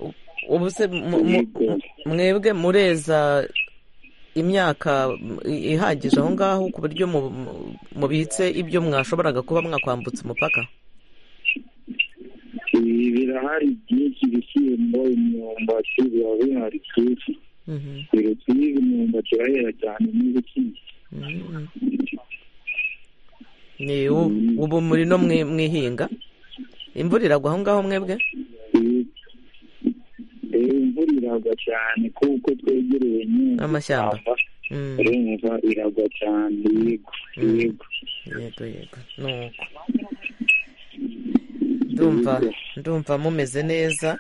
U- ubu se mu- mu- mwebwe mureza imyaka mm, i- ihagije aho ngaho ku buryo mu- mu- mubitse ibyo mwashoboraga kuba mwakwambutsa umupaka ibi birahari byinshi ibishyimbo imyumbati biba bihari byinshi Mhm, birusizi imyumbati irahera cyane n'ibishyimbo mhm. Ni u- ubu muri no mwi- mwihinga imvura iragwa aho ngaho mwebwe Ibi- rero imvura iragwa cyane kuko twegereye nyine Amashyamba. Mm, urumva iragwa cyane yego Mm. yego yego yego nuko ndumva ndumva mumeze neza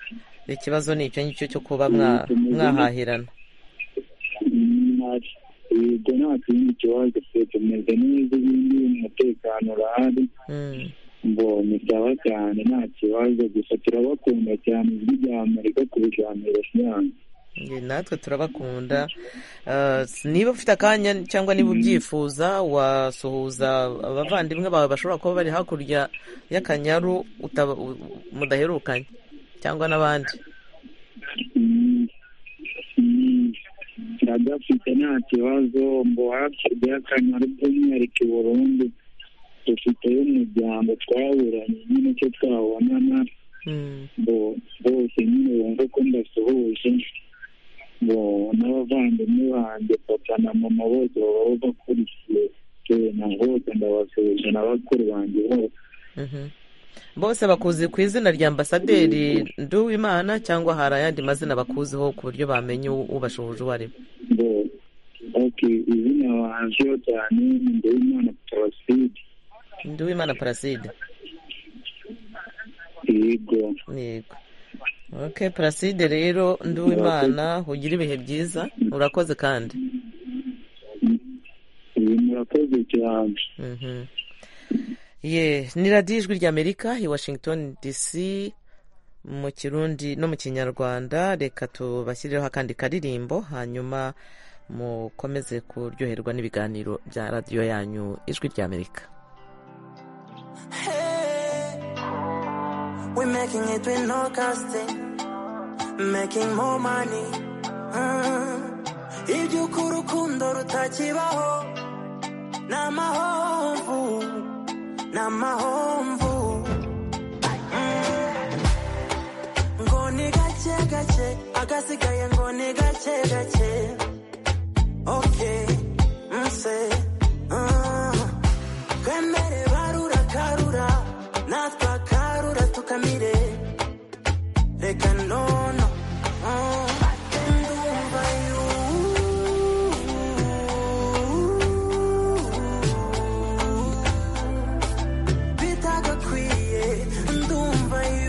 ikibazo ni icyo ngicyo cyo kuba mwa- mwahahirana Ntacyo- yego nta kindi kibazo twe tumeze neza ibindi umutekano urahari Mm, ngo ni byaba cyane nta kibazo gusa turabakunda cyane ijwi rya amerika kurijyanira cyane njye natwe turabakunda Ah, s- niba ufite akanya cyangwa niba ubyifuza wasuhuza abavandimwe bawe bashobora kuba bari hakurya y'akanyaru utaba- u- u- mudaherukanye cyangwa n'abandi Mm, mm, turagafite nta kibazo ngo hakurya y'akanyaru by'umwihariko i burundi dufiteyo umuryango twaburanye nyine icyo twabonana Mm, ngo bose nyine bumve ko ndasuhuje ngo n'abavandimwe banjye papa na mama bose baba bakurikiye yewe na bose ndabasuhuje na bakuru banjye bose mhm. bose bakuzi ku izina rya ambasaderi nduwimana cyangwa hari ayandi mazina bakuziho ku buryo bamenya u- ubashuhuje uwo ari we ngo ok izina banjyeho cyane ni ndabimana toroside nduwimana paraside yego yego ok paraside rero nduwimana ugira ibihe byiza urakoze kandi ibi murakoze cyane Mhm. ye ni radiyo ijwi ry'amerika i washington dc mu kirundi no mu kinyarwanda reka tubashyireho akandi karirimbo hanyuma mukomeze kuryoherwa n'ibiganiro bya radiyo yanyu ijwi ry'amerika Hey, we're making it with no casting, making more money. Mm. Iby'uko urukundo rutakibaho ni amahomvu ni amahomvu Mm. ngo ni gake gake agasigaye ngo ni gake gake okay mse mm. twemere barura karura natwe akarura tukamire reka nono mm. ndumva yu- bitagakwiye ndumva yu-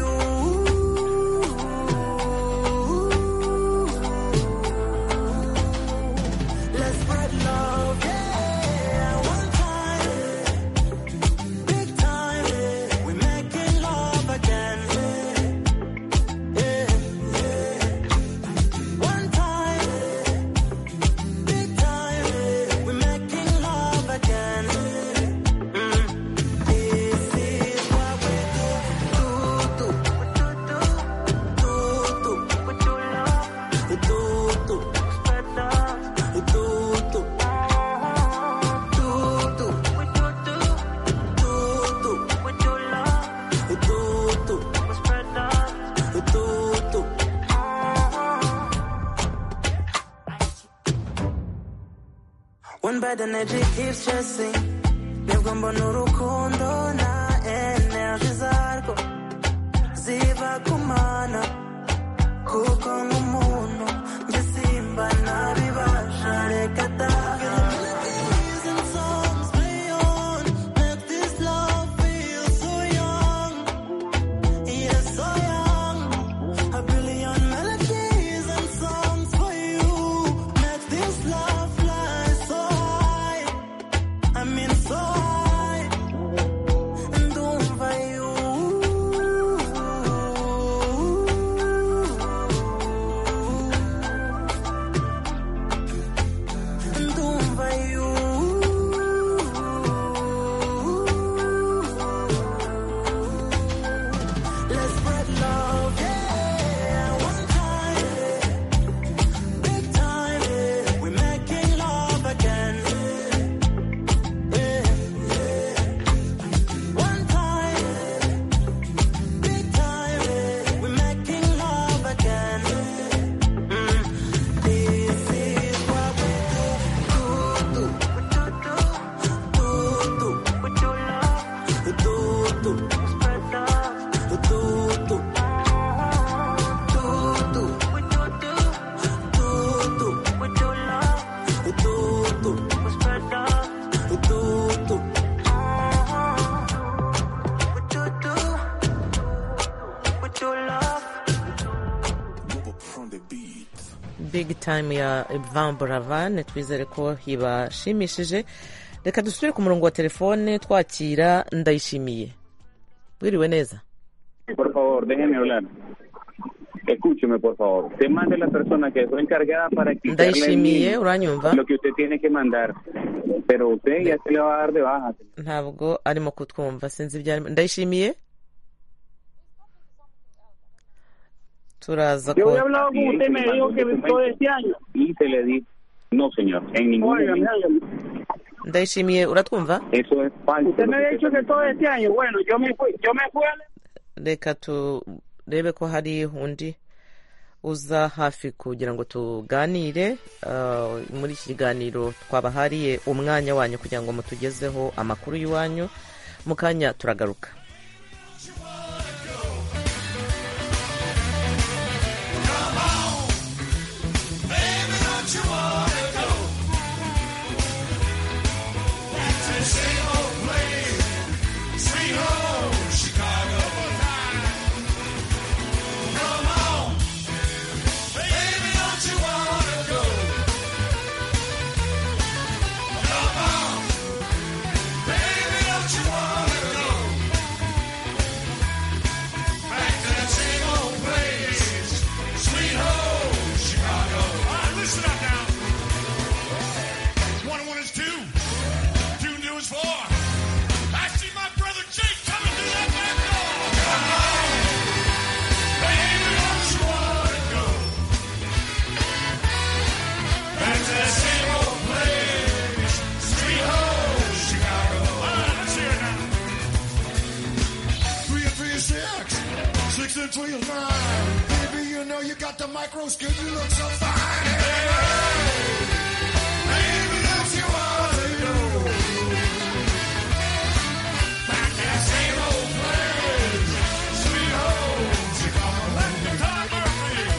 Let's spread love, yeah. One time, big time, yeah. we're making love again. Yeah, yeah, yeah. One time, big time, yeah. we're making love again. Mm. This is what we do. bad energy keeps chasing nibwo mbona urukundo na energy zarwo ziba kumana kuko nk'umuntu njye simba nabibasha reka da big time ya Van Buravan twizere ko ibashimishije reka dusubire ku murongo wa telefone twakira ndayishimiye wiriwe neza Por favor, déjeme hablar. Escúcheme, por favor. Te mande la persona que fue encargada para explicarle ndayishimiye bien uranyumva lo que usted tiene que mandar. Pero usted ya se le va a dar de baja. ntabwo arimo kutwumva sinzi ibyo arimo ndayishimiye turaza Yo había ko hablado con usted, me dijo que todo este año. Y se le dijo, no, señor, en ningún Óigame, momento. óigame. ndayishimiye uratwumva Eso es falso. Usted me había dicho que todo este año. Bueno, yo me fui, yo me fui a reka turebe ko hari undi uza hafi kugira ngo tuganire Ah, muri iki kiganiro twabahariye umwanya wanyu kugira ngo mutugezeho amakuru y'iwanyu mu kanya turagaruka Sweet home, Chicago. All right, listen up now. One and one is two. Two and two is four. I see my brother Jake coming through that back door. Come on, baby, don't you wanna go back to that same old place? Sweet home, Chicago. All right, let's hear it now. Three and three is six. Six and three is nine. Baby, you know you got the micro skill. You look so fine. Baby, don't you wanna go back to that same old place? Sweet home, Chicago. Let me Tom Murphy.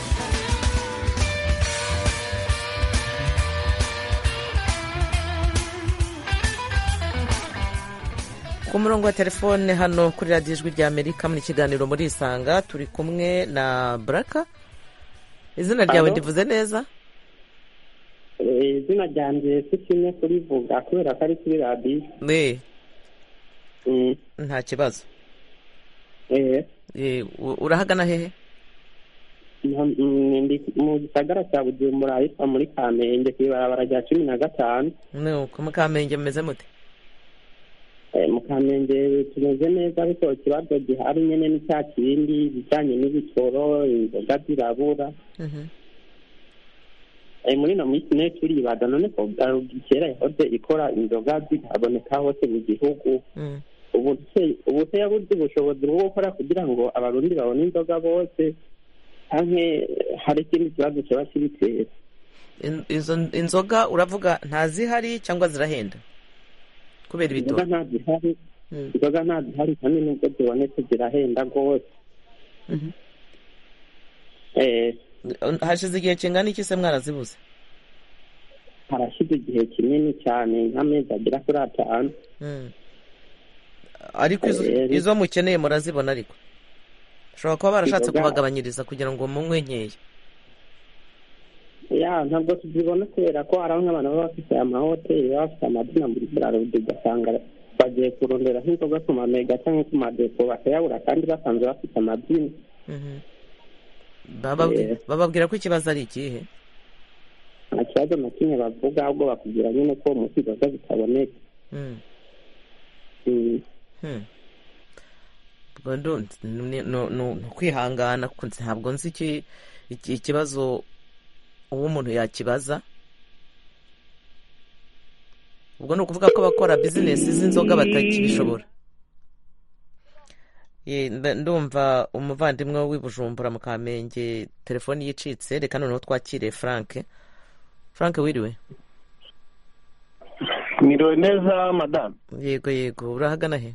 ku murongo wa telefone hano kuri radiyo ijwi rya amerika muri kiganiro murisanga turi kumwe na buraka izina ryawe Halo? ndivuze neza Eh, izina ryanjye sikinye kurivuga kubera ko ari kuri radiyo ne Mm, nta kibazo eh, Eh, u- urahagana hehe mu- mm, ndi mu gisagara cya bujumbura ahitwa muri kamenge ku ibarabara rya cumi na gatanu ni uko mukamenge mumeze mute Eh, mu kamenge tumeze neza ariko ikibazo gihari nyine ni cya kindi ibijyanye n'ibitoro inzoga zirabura Mhm. Eh, muri ino minsi niyo turibaza none ko Garugi kera yahoze ikora inzoga zitaboneka hose mu gihugu Mm. ubu se- ubu se yabuze ubushobozi bwo gukora kugira ngo abarundi babone inzoga bose cyangwa hari ikindi kibazo kiba kibitera In- izo inzoga uravuga ntazihari cyangwa zirahenda kubera inzoga ibitoki nta zihari inzoga nta zihari kandi nubwo zibonetse zirahenda rwose Eh, hashize igihe kingana iki se mwarazibuze harashize igihe kinini cyane nk'amezi agera kuri atanu Mm. ariko izo, Eh, ariko- izo mukeneye murazibona ariko ushobora kuba barashatse Inzoga- kubagabanyiriza kugira ngo munywe nkeya ya ntabwo tuzibona kubera ko hari bamwe abantu baba bafite amahoteli baba bafite amadina muri burarudu ugasanga bagiye kurondera nk'inzoga ku mamega cyangwa ku madepo bakayabura kandi basanzwe bafite amadini Mhm. Bababwi- bababwira ko ikibazo ari ikihe nta kibazo na kimwe bavuga ahubwo bakubwira nyine ko umunsi inzoga zitaboneka Mm. Mm. Hmm. Ubwo ndu- ni- ni ni- ni ukwihangana ku- ntabwo nzi iki- iki- ikibazo uwo umuntu yakibaza ubwo ni ukuvuga ko abakora bizinesi z'inzoga batakibishobora Ye, nda- ndumva umuvandimwe w'i bujumbura mu kamenge telefoni yicitse reka noneho twakire frank frank wiriwe Niriwe neza madamu yego yego urahagana he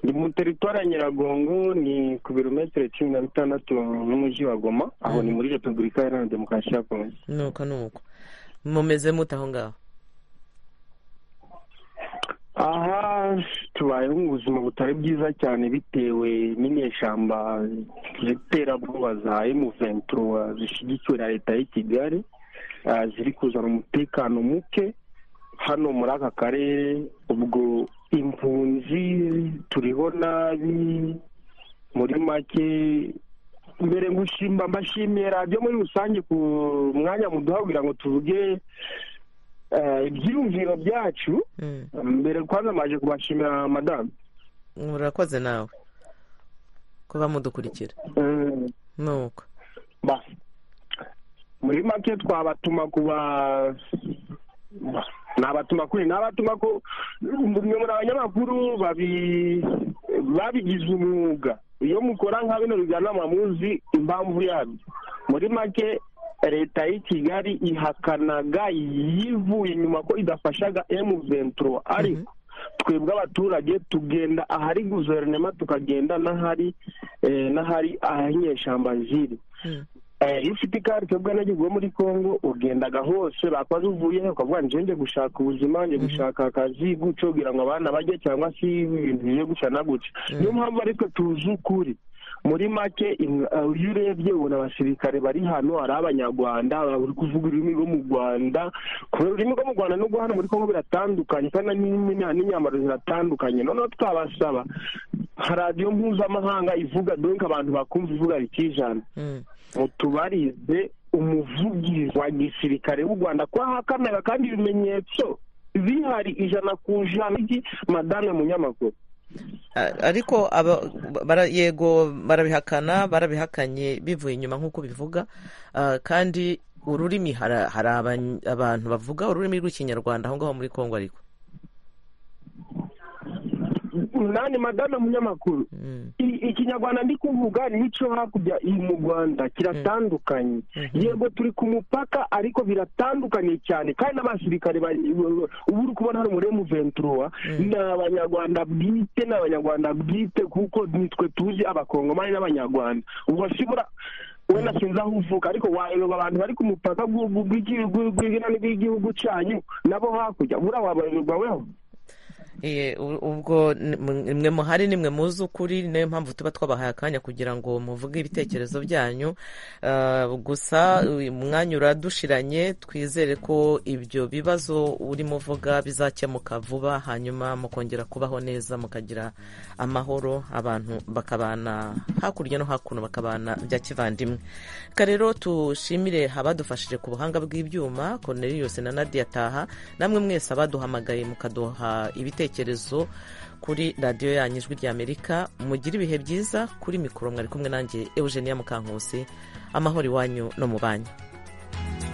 ni mu teritwari ya nyiragongo ni ku birometero cumi na bitandatu n'umujyi wa goma aho ni muri repubulika iharanira demokarasi ya kongo nuko nuko mumeze mute aho ngaho aha tubayeho mu buzima butari bwiza cyane bitewe n'inyeshyamba z'iterabwoba za emu ventura zishyigikiwe na leta y'i kigali ah, ziri kuzana umutekano muke hano muri aka karere ubwo impunzi turiho nabi muri make mbere gushimba mbashimiye radiyo muri rusange ku mwanya muduha kugira ngo tuvuge eh, ibyiyumviro byacu mbere kwanza maje kubashimira madamu murakoze nawe kuba mudukurikira Mm, nuko ba muri make twabatuma kuba ba, nabatuma kuri nabatuma ko mwe muri abanyamakuru babi babigize umwuga iyo mukora nka bino biganama muzi impamvu yabyo muri make leta y'i kigali ihakanaga yivuye inyuma ko idafashaga emu ventura ariko twebwe abaturage tugenda ahari guverinoma tukagenda n'ahari eh, n'ahari ahinyeshyamba ziri Eh, iyo ufite ikarita ubwo nagiye muri congo ugendaga hose bakoze uvuye he ukavuga ngo njye gushaka ubuzima njye gushaka akazi gutyo kugira ngo abana bajye cyangwa se ibintu bigiye guca na gutya niyo mpamvu ariko tuzi ukuri muri make im- eh, iyo urebye ubona abasirikare bari hano ari abanyarwanda bari kuvuga ururimi rwo mu rwanda kubera ururimi rwo mu rwanda no guhana muri congo biratandukanye kandi n'imyanya n'imyambaro ziratandukanye noneho twabasaba nka radiyo mpuzamahanga ivuga donc abantu bakumva ivuga rikijana mutubarize umuvugizi wa gisirikare w'u rwanda ko ahakanaga kandi ibimenyetso bihari ijana ku ijana iki madame munyamakuru A- ariko aba- bara- yego barabihakana barabihakanye bivuye inyuma nk'uko bivuga Ah, kandi ururimi hara- hari abany- abantu bavuga ururimi rw'ikinyarwanda aho ngaho muri kongo ariko nani madame munyamakuru I- ikinyarwanda ndi kuvuga n'icyo hakurya iri mu rwanda kiratandukanye yego turi ku mupaka ariko biratandukanye cyane kandi n'abasirikare bari- ubu uri kubona hano muri emuventura ni abanyarwanda bwite ni abanyarwanda bwite kuko nitwe tuzi abakongomani n'abanyarwanda ubwo sibura wenda sinzi aho uvuka ariko wayoba abantu bari ku mupaka bw'u- bw'u- bw'igi- bw'u- bw'igi- bw'igihugu cyanyu nabo hakurya buriya wabayoberwa weho Iye, u- ubwo ni- mwe mwe muhari ni mwe muzi ukuri ni nayo mpamvu tuba twabahaye akanya kugira ngo muvuge ibitekerezo byanyu Ah, gusa uyu mwanya uradushiranye twizere ko ibyo bibazo urimo uvuga bizakemuka vuba hanyuma mukongera kubaho neza mukagira amahoro abantu bakabana hakurya no hakuno bakabana bya kivandimwe reka rero tushimire abadufashije ku buhanga bw'ibyuma Cornelius na Nadia Taha namwe mwese abaduhamagaye mukaduha ibitekerezo kuri radiyo yanyu ijwi ry'amerika mugire ibihe byiza kuri mikoro mwari kumwe nanjye Eugenia Mukankusi amahoro iwanyu no mu banyu